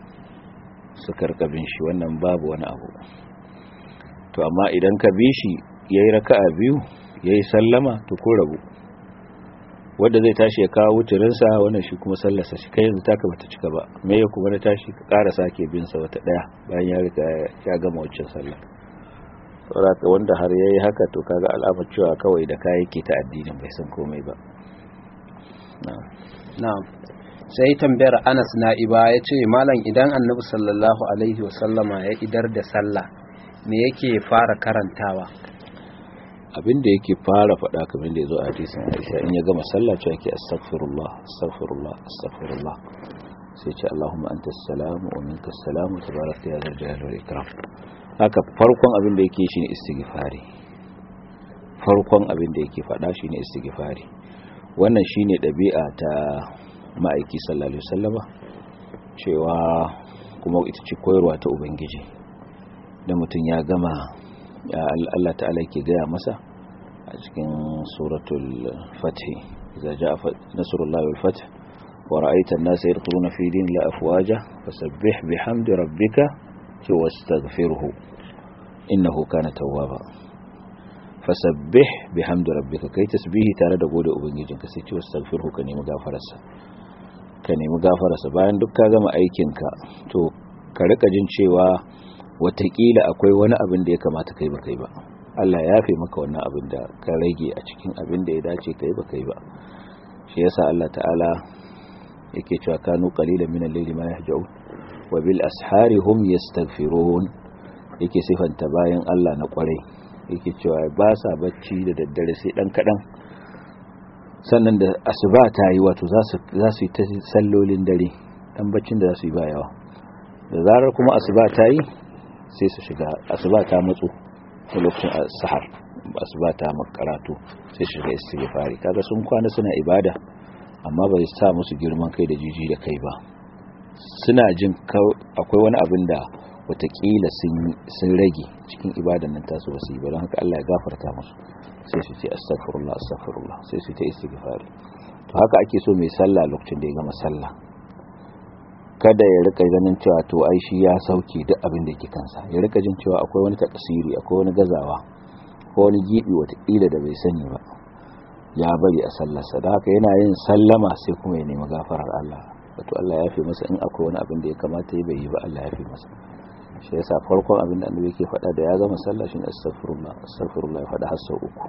suka rikabin shi wannan babu wani abu to amma idan ka bi shi ya yi raka'a biyu ya yi sallama to ko rabu wadda zai tashi ya kawo wuturinsa wannan shi kuma sallarsa shi kai yanzu taka bata cika ba me ya kuma na tashi ka ƙara sake bin sa wata ɗaya bayan ya riga ya gama wucin sallah saboda wanda har yayi haka to kaga alamar cewa kawai da kai yake ta addinin bai san komai ba na'am na'am sai tambayar anas na'iba ya ce malam idan annabi sallallahu alaihi wasallama ya idar da sallah me yake fara karantawa abinda yake fara faɗa kamar da ya zo a hadisin aisha in ya gama sallah cewa yake astaghfirullah astaghfirullah astaghfirullah sai ce allahumma anta salamu wa minka salamu tabaraka ya zal jalali wal ikram haka farkon abin da yake shine istighfari farkon abin da yake faɗa shine istighfari wannan shine ɗabi'a ta ma'aiki sallallahu alaihi wasallama cewa kuma ita ce koyarwa ta ubangiji da mutum ya gama Allah ta'ala yake gaya masa a cikin suratul fath idza jaa nasrullahi wal fath wa ra'aita an-nasa yadkhuluna fi dinillahi afwaja fasabbih bihamdi rabbika wastaghfirhu innahu kana tawwaba fasabbih bihamdi rabbika kai tasbihi tare da gode ubangijinka sai ce wastaghfirhu ka nemi gafararsa ka nemi gafararsa bayan duk ka gama aikinka to ka rika jin cewa watakila akwai wani abin da ya kamata kai ba kai ba Allah ya yafe maka wannan abin da ka rage a cikin abin da ya dace kai ba kai ba shi yasa Allah ta'ala yake cewa kanu qalilan min al-layli ma yahja'un wa bil ashari hum yastaghfirun yake sifanta bayan Allah na kwarai yake cewa ba sa bacci da daddare sai dan kadan sannan da asuba ta yi wato za su yi ta sallolin dare dan baccin da za su yi ba yawa da zarar kuma asuba ta yi sai su shiga asuba ta matsu a lokacin sahar asuba ta makaratu sai shiga istighfari kaga sun kwana suna ibada amma bai sa musu girman kai da jiji da kai ba suna jin akwai wani abin da watakila sun rage cikin ibadan nan tasu ba su yi ba don haka Allah ya gafarta musu sai su ce astaghfirullah astaghfirullah sai su ta istighfari to haka ake so mai sallah lokacin da ya gama sallah kada ya rika ganin cewa to ai shi ya sauke duk abin da yake kansa ya rika jin cewa akwai wani takasiri akwai wani gazawa ko wani gibi watakila da bai sani ba ya bari a sallarsa da haka yana yin sallama sai kuma ya nemi gafarar Allah wato Allah ya fi masa in akwai wani abin da ya kamata ya bai yi ba Allah ya fi masa shi yasa farkon abin da annabi yake faɗa da ya gama sallah shine astaghfirullah astaghfirullah ya faɗa har sau uku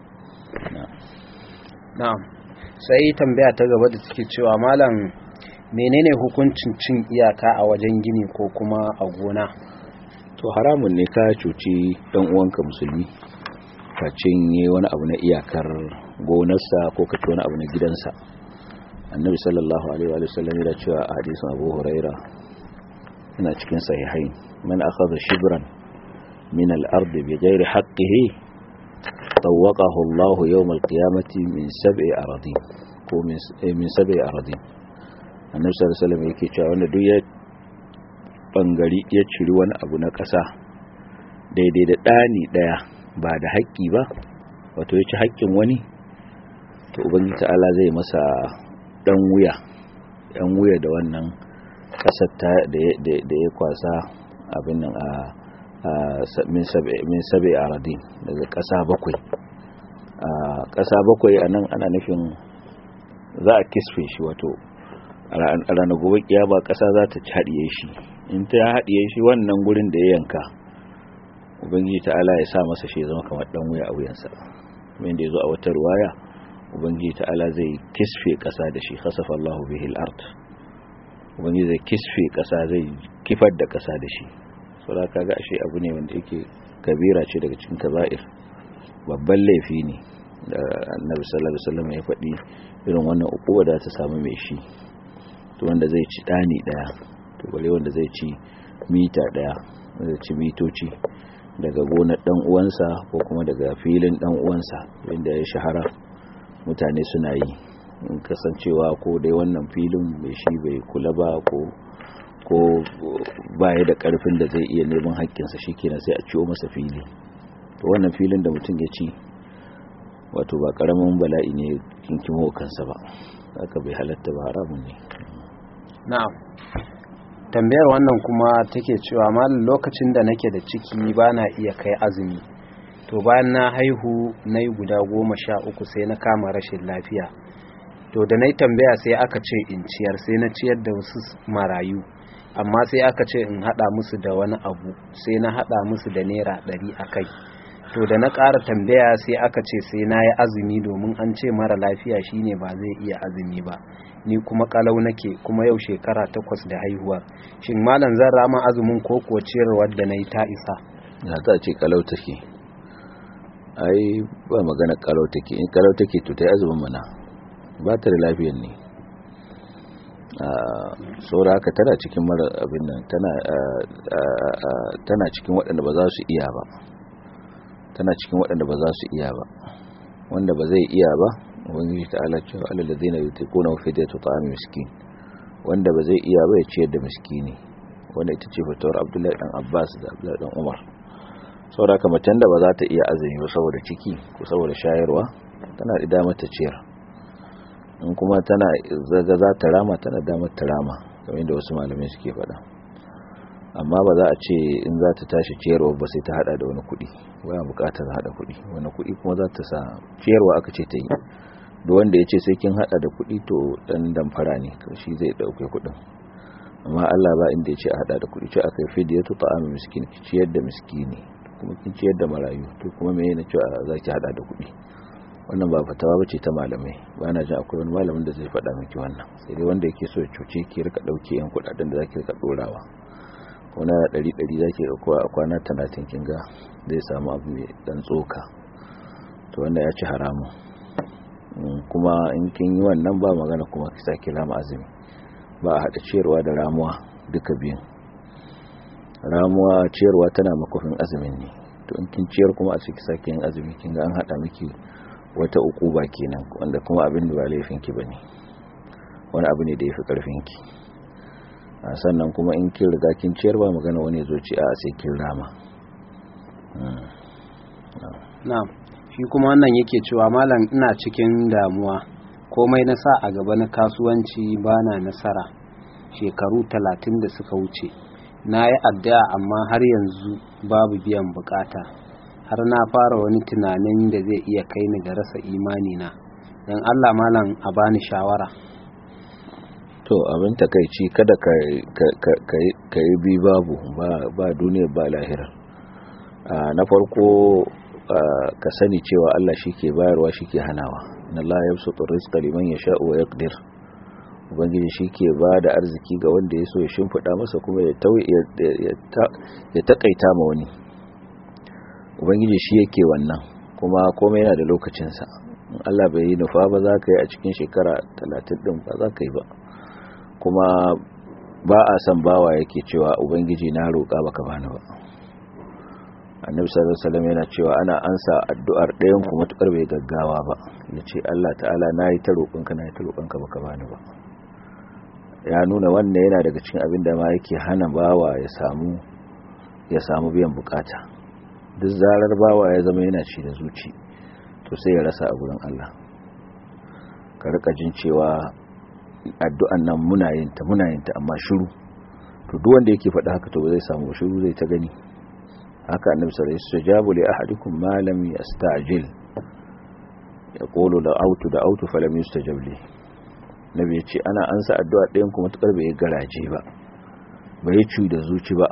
na'am sai tambaya ta gaba da take cewa malam menene hukuncin cin iyaka a wajen gini ko kuma a gona to haramun ne ka cuci dan uwanka musulmi ka cinye wani abu na iyakar gonarsa ko ka ci wani abu na gidansa annabi sallallahu alaihi wa sallam yana cewa a hadisin abu huraira yana cikin sahihain man akhadha shibran min al-ard bighairi haqqihi tawaqahu Allah yawm al-qiyamati min sab'i aradin ko min sab'i aradin annabi sallallahu alaihi wa sallam yake cewa wanda duk ya bangari ya ciri wani abu na ƙasa daidai da ɗani ɗaya ba da haƙƙi ba wato ya ci haƙƙin wani to ubangiji ta'ala zai masa ɗan wuya ɗan wuya da wannan ƙasar da ya kwasa abin nan a min sabi a radin daga ƙasa bakwai ƙasa bakwai a nan ana nufin za a kisfe shi wato a ranar gobe kiyama ƙasa za ta haɗiye shi in ta haɗiye shi wannan gurin da ya yanka ubangiji ta'ala ya sa masa shi zama kamar dan wuya a wuyansa kuma inda yazo a wata ruwaya ubangiji ta'ala zai kisfe kasa da shi khasafa Allahu bihi al-ard ubangiji zai kisfe kasa zai kifar da kasa da shi saboda kaga ashe abu ne wanda yake kabira ce daga cikin kaba'ir babban laifi ne da annabi sallallahu alaihi wasallam ya faɗi irin wannan ukuwa da ta samu mai shi to wanda zai ci dani daya to bare wanda zai ci mita daya zai ci mitoci daga gonar dan uwansa ko kuma daga filin dan uwansa wanda ya shahara mutane suna yi in kasancewa ko dai wannan filin mai shi bai kula ba ko ko baya da karfin da zai iya neman haƙƙinsa shikenan sai a ciwo masa fili to wannan filin da mutum ya ci wato ba karamin bala'i ne kinkimo kansa ba haka bai halatta ba haramun ne na'am tambayar wannan kuma take cewa malam lokacin da nake da ciki ba na iya kai azumi to bayan na haihu na yi guda goma sha uku sai na kama rashin lafiya to da na yi tambaya sai aka ce in ciyar sai na ciyar da wasu marayu amma sai aka ce in haɗa musu da wani abu sai na haɗa musu da naira ɗari a kai to da na ƙara tambaya sai aka ce sai na yi azumi domin an ce mara lafiya shine ba zai iya azumi ba ni kuma kalau nake kuma yau shekara takwas da haihuwa shin malam zan rama azumin ko kuwa ciyarwar da na yi ta isa na ta ce kalau take ai ba magana kalau take in kalau take to ta yi azumin mana ba ta da lafiyar ne saura haka tana cikin mara abin nan tana cikin waɗanda ba za su iya ba tana cikin waɗanda ba za su iya ba wanda ba zai iya ba ubangiji ta'ala cewa alal ladina yutiquna fi fidyatu ta'am miskin wanda ba zai iya ba ya ciyar da miskini wanda ita ce fatawar Abdullahi dan Abbas da Abdullahi dan Umar saboda haka macen da ba za ta iya azumi ba saboda ciki ko saboda shayarwa tana da damar ta ciyar in kuma tana zaga za ta rama tana damar ta rama kamar yadda wasu malamai suke faɗa amma ba za a ce in za ta tashi ciyarwa ba sai ta hada da wani kuɗi baya buƙatar hada kuɗi wani kuɗi kuma za ta sa ciyarwa aka ce ta yi da wanda ya ce sai kin hada da kuɗi to dan damfara ne shi zai ɗauke kuɗin amma Allah ba inda ya ce a hada da kuɗi ce aka yi fidiyatu ta'amu miskin ki ciyar da miskini kuma kin ciyar da marayu to kuma me yana cewa za ki hada da kuɗi wannan ba fatawa bace ta malamai ba na jin akwai wani malamin da zai faɗa miki wannan sai dai wanda yake so ya cuce ki rika ɗauke yan kuɗaɗen da zaki rika ɗorawa ko na ɗari ɗari zaki ɗauko a kwana talatin kin ga zai samu abu mai ɗan tsoka to wanda ya ci haramun kuma in kin yi wannan ba magana kuma ki sake rama azumi ba a haɗa ciyarwa da ramuwa duka biyun ramuwa ciyarwa tana makofin azumin ne to in kin ciyar kuma a ciki sake yin azumi kin ga an haɗa miki wata ukuba kenan wanda kuma abin da ba laifin ki bane wani abu ne da yafi karfin ki sannan kuma in kin riga kin ciyar ba magana wani zo ci a sai kin rama na'am shi kuma wannan yake cewa malam ina cikin damuwa komai na sa a gaba na kasuwanci bana nasara shekaru talatin da suka wuce na yi addu'a amma har yanzu babu biyan bukata har na fara wani tunanin da zai iya kai ni ga rasa imani na don Allah malam a bani shawara to abin takaici kada ka yi bi babu ba duniya ba lahira na farko ka sani cewa Allah shi ke bayarwa shi ke hanawa na Allah ya su rizqa liman ya sha'u wa yaqdir ubangiji shi ke ba da arziki ga wanda ya so ya shimfiɗa masa kuma ya taƙaita ma wani ubangiji shi yake wannan kuma komai yana da lokacinsa in Allah bai yi nufa ba za ka yi a cikin shekara talatin ɗin ba za ka yi ba kuma ba a san bawa yake cewa ubangiji na roƙa baka bani ba annabi sallallahu alaihi wasallam yana cewa ana ansa addu'ar ɗayan ku matukar bai gaggawa ba yace Allah ta'ala nayi ta roƙonka nayi ta roƙonka baka bani ba ya nuna wannan yana daga cikin abin da ma yake hana bawa ya samu ya samu biyan bukata duk zarar bawa ya zama yana ci da zuci to sai ya rasa a gurin Allah ka rika jin cewa addu'an nan muna yin ta muna yin ta amma shiru to duk wanda yake faɗa haka to ba zai samu shiru zai ta gani haka annabi sallallahu alaihi wasallam jabu li ahadikum ma lam yasta'jil yaqulu la autu da autu falam yustajab li nabi yace ana ansa addu'a ɗayan kuma tukar bai garaje ba bai ci da zuci ba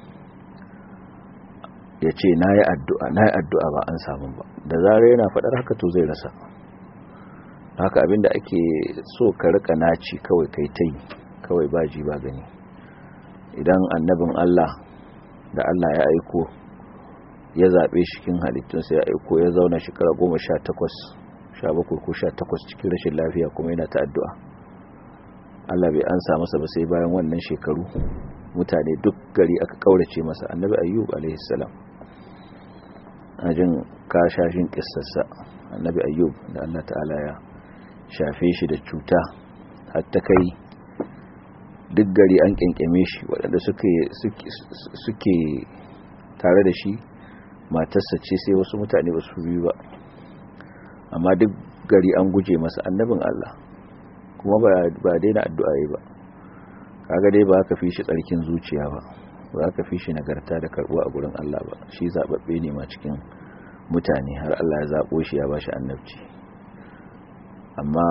yace nayi addu'a nayi addu'a ba an samu ba da zarar yana faɗar haka to zai rasa haka abinda ake so ka rika naci kawai kai tai kawai baji ba gani idan annabin Allah da Allah ya aiko ya zaɓe shi cikin halittunsa ya aiko ya zauna shekara goma sha takwas sha bakwai ko sha takwas cikin rashin lafiya kuma yana ta addu'a Allah bai ansa masa ba sai bayan wannan shekaru mutane duk gari aka kaurace masa annabi ayyub alaihi salam ajin kashashin kissarsa annabi ayyub da Allah ta'ala ya shafe shi da cuta har ta kai duk gari an kyankyame shi waɗanda suke tare da shi matarsa ce sai wasu mutane ba su biyu ba amma duk gari an guje masa annabin Allah kuma ba daina addu'a yi ba kaga dai ba ka fi shi tsarkin zuciya ba ba ka fi shi nagarta da karbuwa a gurin Allah ba shi zababbe ne ma cikin mutane har Allah ya zabo shi ya ba shi annabci amma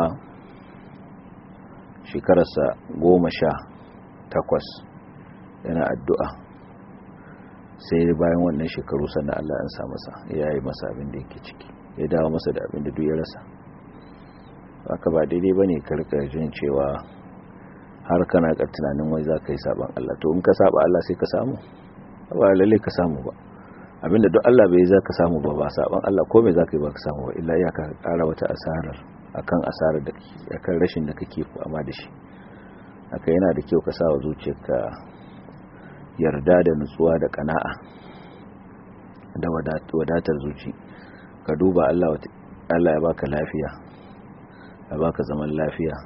shekararsa goma sha takwas yana addu'a sai bayan wannan shekaru sannan Allah ya sa masa ya yi masa abin da yake ciki ya dawo masa da abin da duk ya rasa haka ba daidai ba ne karkar jin cewa har kana ka tunanin wai za ka yi saban Allah to in ka saba Allah sai ka samu ba lalle ka samu ba abinda duk Allah bai za ka samu ba ba saban Allah ko me za ka yi ba ka samu ba illa ya ka kara wata asarar akan asarar da akan rashin da kake fama da shi haka yana da kyau ka sa wa zuciyarka yarda da nutsuwa da kana'a da wadatar zuci ka duba Allah Allah ya baka lafiya ya baka zaman lafiya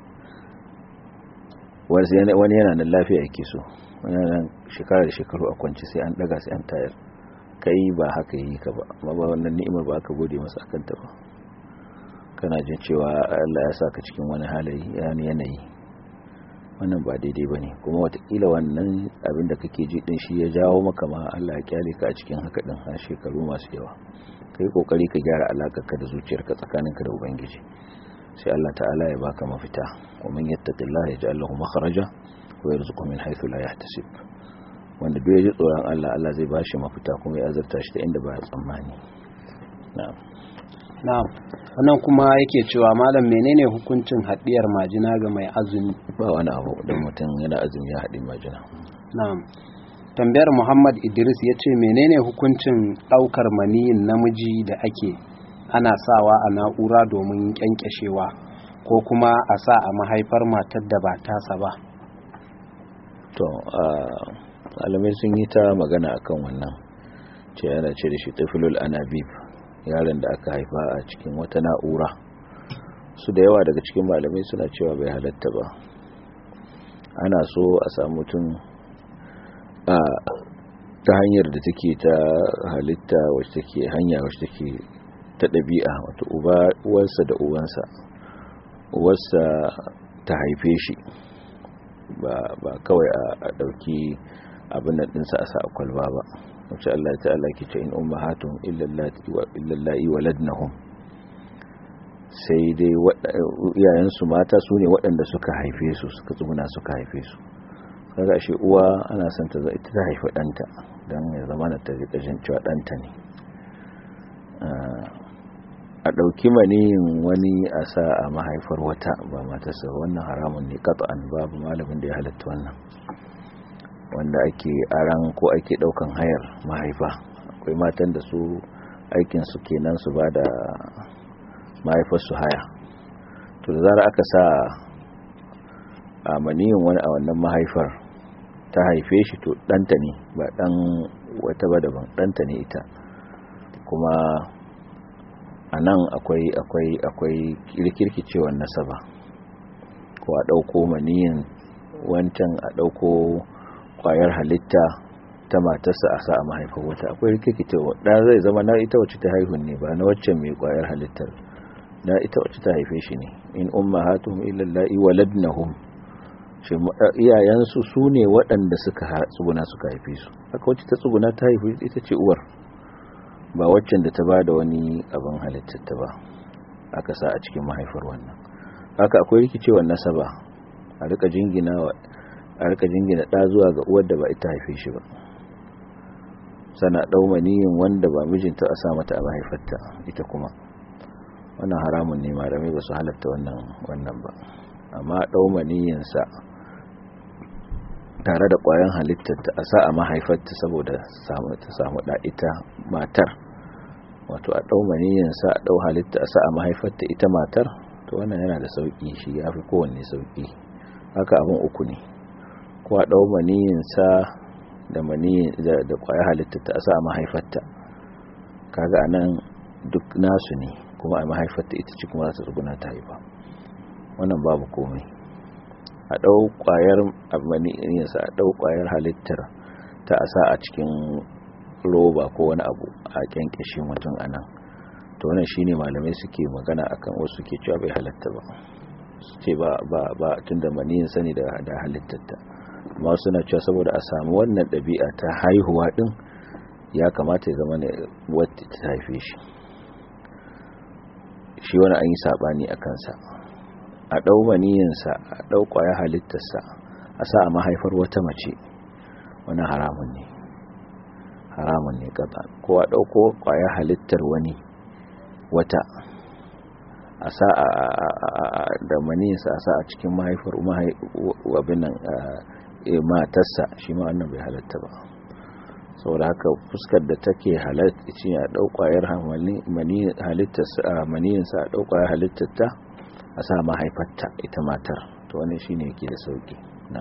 wani yana nan lafiya yake so wani yana shekara da shekaru a kwanci sai an daga sai an tayar kai ba haka yi ka ba amma ba wannan ni'imar ba ka gode masa akan ta ba kana jin cewa Allah ya saka cikin wani halayi yani yanayi wannan ba daidai bane kuma watakila wannan abin da kake ji din shi ya jawo maka ma Allah ya kyale ka a cikin haka din har shekaru masu yawa kai kokari ka gyara alakarka da zuciyarka tsakaninka da ubangiji sai Allah ta'ala ya baka mafita wa man yattaqillaha yaj'al lahu makhraja wa yarzuqhu min haythu la yahtasib wanda duk yaji tsoron Allah Allah zai bashi mafita kuma ya azurta shi ta inda ba ya tsammani na'am na'am wannan kuma yake cewa malam menene hukuncin haɗiyar majina ga mai azumi ba wani abu don mutum yana azumi ya haɗi majina na'am tambayar Muhammad Idris ya ce menene hukuncin ɗaukar maniyin namiji da ake ana sawa a na'ura domin kyankyashewa ko kuma a sa a mahaifar matar da ba tasa ba to alamai sun yi ta magana akan wannan ce yana ce da shi tafilul anabib yaron da aka haifa a cikin wata na'ura su da yawa daga cikin malamai suna cewa bai halatta ba ana so a samu mutum a ta hanyar da take ta halitta wacce take hanya wacce take ta ɗabi'a wato uwarsa da uwansa uwarsa ta haife shi ba kawai a ɗauki abin nan ɗinsa a sa a kwalba ba wacce Allah ta Allah ke ce in ummahatun illallahi waladnahum sai dai iyayensu mata su ne waɗanda suka haife su suka tsuguna suka haife su kaga shi uwa ana son ta ita ta haifi ɗanta don ya zama na ta jin cewa ɗanta ne a ɗauki maniyin wani a sa a mahaifar wata ba matarsa wannan haramun ne an babu malamin da ya halatta wannan wanda ake aran ko ake ɗaukan hayar mahaifa akwai matan da su aikinsu kenan su ba da mahaifarsu haya to da zara aka sa a maniyin wani a wannan mahaifar ta haife shi to ɗanta ne ba ɗan wata ba daban ɗanta ne ita kuma a nan akwai akwai akwai kirkirkicewar nasaba ko a ɗauko maniyin wancan a ɗauko ƙwayar halitta ta matarsa a sa a mahaifar wata akwai rikirkitewa ɗan zai zama na ita wacce ta haihun ne ba na waccan mai ƙwayar halittar na ita wacce ta haife shi ne in umma hatuhum illallahi waladnahum shi iyayensu su ne waɗanda suka tsuguna suka haife su haka wacce ta tsuguna ta haife ita ce uwar ba waccan da ta ba da wani abin halittar ta ba aka sa a cikin mahaifar wannan haka akwai rikicewar nasaba a rika jingina a rika jingina ɗa zuwa ga uwar da ba ita haife shi ba sana ɗau maniyin wanda ba mijinta a sa mata a mahaifarta ita kuma wannan haramun ne malamai ba su halatta wannan wannan ba amma ɗau maniyinsa tare da ƙwayan halittar ta a sa a mahaifarta saboda ta samu ɗa ita matar wato a ɗau maniyinsa a ɗau halitta a sa a mahaifarta ita matar to wannan yana da sauƙi shi ya fi kowanne sauƙi haka abin uku ne ko a ɗau maniyinsa da maniyin da ƙwayar halitta ta a sa a mahaifarta kaga anan duk nasu ne kuma a mahaifarta ita ce kuma za ta tsuguna ta haifa wannan babu komai a ɗau ƙwayar abaniyarsa a ɗau ƙwayar halittar ta a sa a cikin roba ko wani abu a kyankyashe mutum a nan to wannan shine malamai suke magana akan wasu ke cewa bai halatta ba su ce ba ba ba tunda maniyin sani da da halittarta amma suna cewa saboda a samu wannan ɗabi'a ta haihuwa din ya kamata ya zama ne wata ta haife shi shi wani an yi saɓani a kansa a ɗau maniyinsa a ɗau ƙwaya halittarsa a sa a mahaifar wata mace wani haramun ne haramun ne gaba ko a ɗauko ƙwaya halittar wani wata a sa da maniyinsa a sa a cikin mahaifar wabinan matarsa shi ma wannan bai halatta ba saboda haka fuskar da take halatta ce a ɗau ƙwayar maniyinsa a ɗau ƙwayar halittarta a sa mahaifarta ita matar to wani shi ne yake da sauki na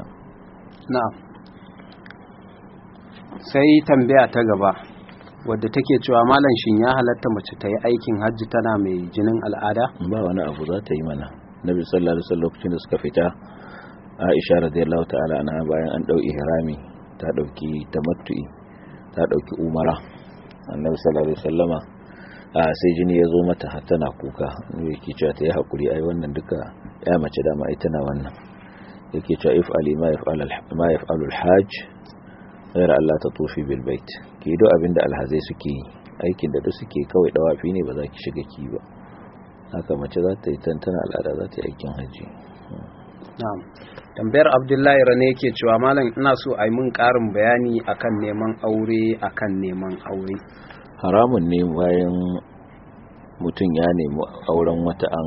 sai tambaya ta gaba wadda take cewa malam shin ya halatta mace ta yi aikin hajji tana mai jinin al'ada ba wani abu za ta yi mana nabi sallallahu alaihi wasallam lokacin da suka fita aisha radiyallahu ta'ala anha bayan an dau ihrami ta dauki tamattu'i ta dauki umara annabi sallallahu alaihi wasallama sai jini ya zo mata har tana kuka yake cewa ta yi hakuri ai wannan duka ya mace dama ita na wannan yake cewa if ali ma yaf'al ma yaf'alu al-hajj ghayr Allah ta tufi bil bait ki do abinda alhazai suke yi aikin da duk suke kawai dawafi ne ba za ki shiga ki ba haka mace za ta yi tantana al'ada za ta yi aikin haji na'am tambayar abdullahi rane yake cewa malam ina so a yi mun karin bayani akan neman aure akan neman aure haramun ne bayan mutum ya nemi auren wata an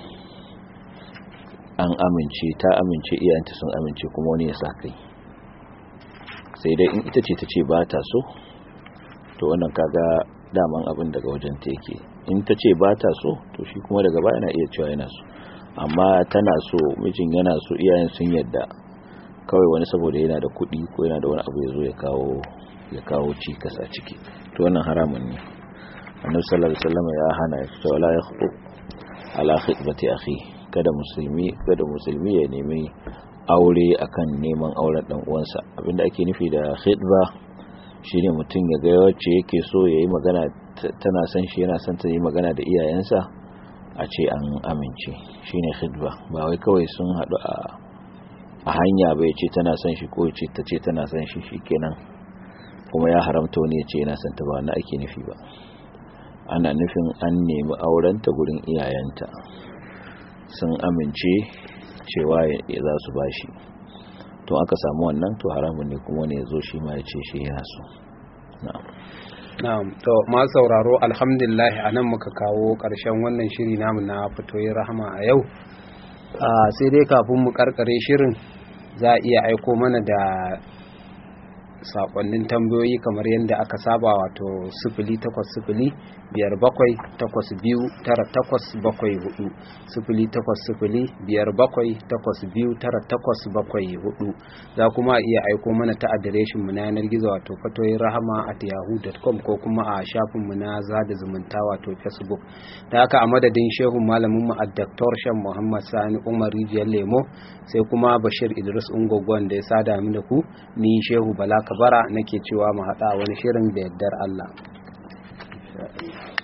an amince ta amince iyayenta sun amince kuma wani ya sa kai sai dai in ita ce ta ce ba ta so to wannan kaga daman abin daga wajen ta yake in ta ce ba ta so to shi kuma daga baya yana iya cewa yana so amma tana so mijin yana so iyayen sun yadda kawai wani saboda yana da kuɗi ko yana da wani abu ya zo ya kawo ya kawo cikas a ciki to wannan haramun ne annabi sallallahu alaihi wasallam ya hana ya ce wala yakhbu ala khitbati akhi kada musulmi kada musulmi ya nemi aure akan neman auren dan uwansa abinda ake nufi da khitba shine mutum ya ga wacce yake so yayi magana tana son shi yana son ta yi magana da iyayensa a ce an amince shine khitba ba wai kawai sun hadu a a hanya bai ce tana son shi ko ce ta ce tana son shi shikenan kuma ya haramta wani ya ce yana son ta ba na ake nufi ba ana nufin an nemi aurenta gurin iyayenta sun amince cewa ya za su bashi to aka samu wannan to haramun ne kuma ne ya zo shi ma ya ce shi yana so na'am to ma sauraro alhamdulillah anan muka kawo karshen wannan shiri namu na fitoyin rahama a yau sai dai kafin mu karkare shirin za a iya aiko mana da sakonnin tambayoyi kamar yadda aka saba wato sifili takwas sifili biyar bakwai takwas biyu tara takwas bakwai hudu sifili takwas sifili biyar bakwai takwas biyu tara takwas bakwai hudu za kuma iya aiko mana ta adireshin mu na yanar gizo wato fatoyin rahama at yahoo.com ko kuma a shafin mu na zada zumunta wato facebook da haka a madadin shehu malamin mu a Dr. Shan Muhammad Sani Umar Rijiyar Lemo sai kuma Bashir Idris Ungogwan da ya sada mu da ku ni Shehu Bala Kabara nake cewa mu haɗa wani shirin da yardar Allah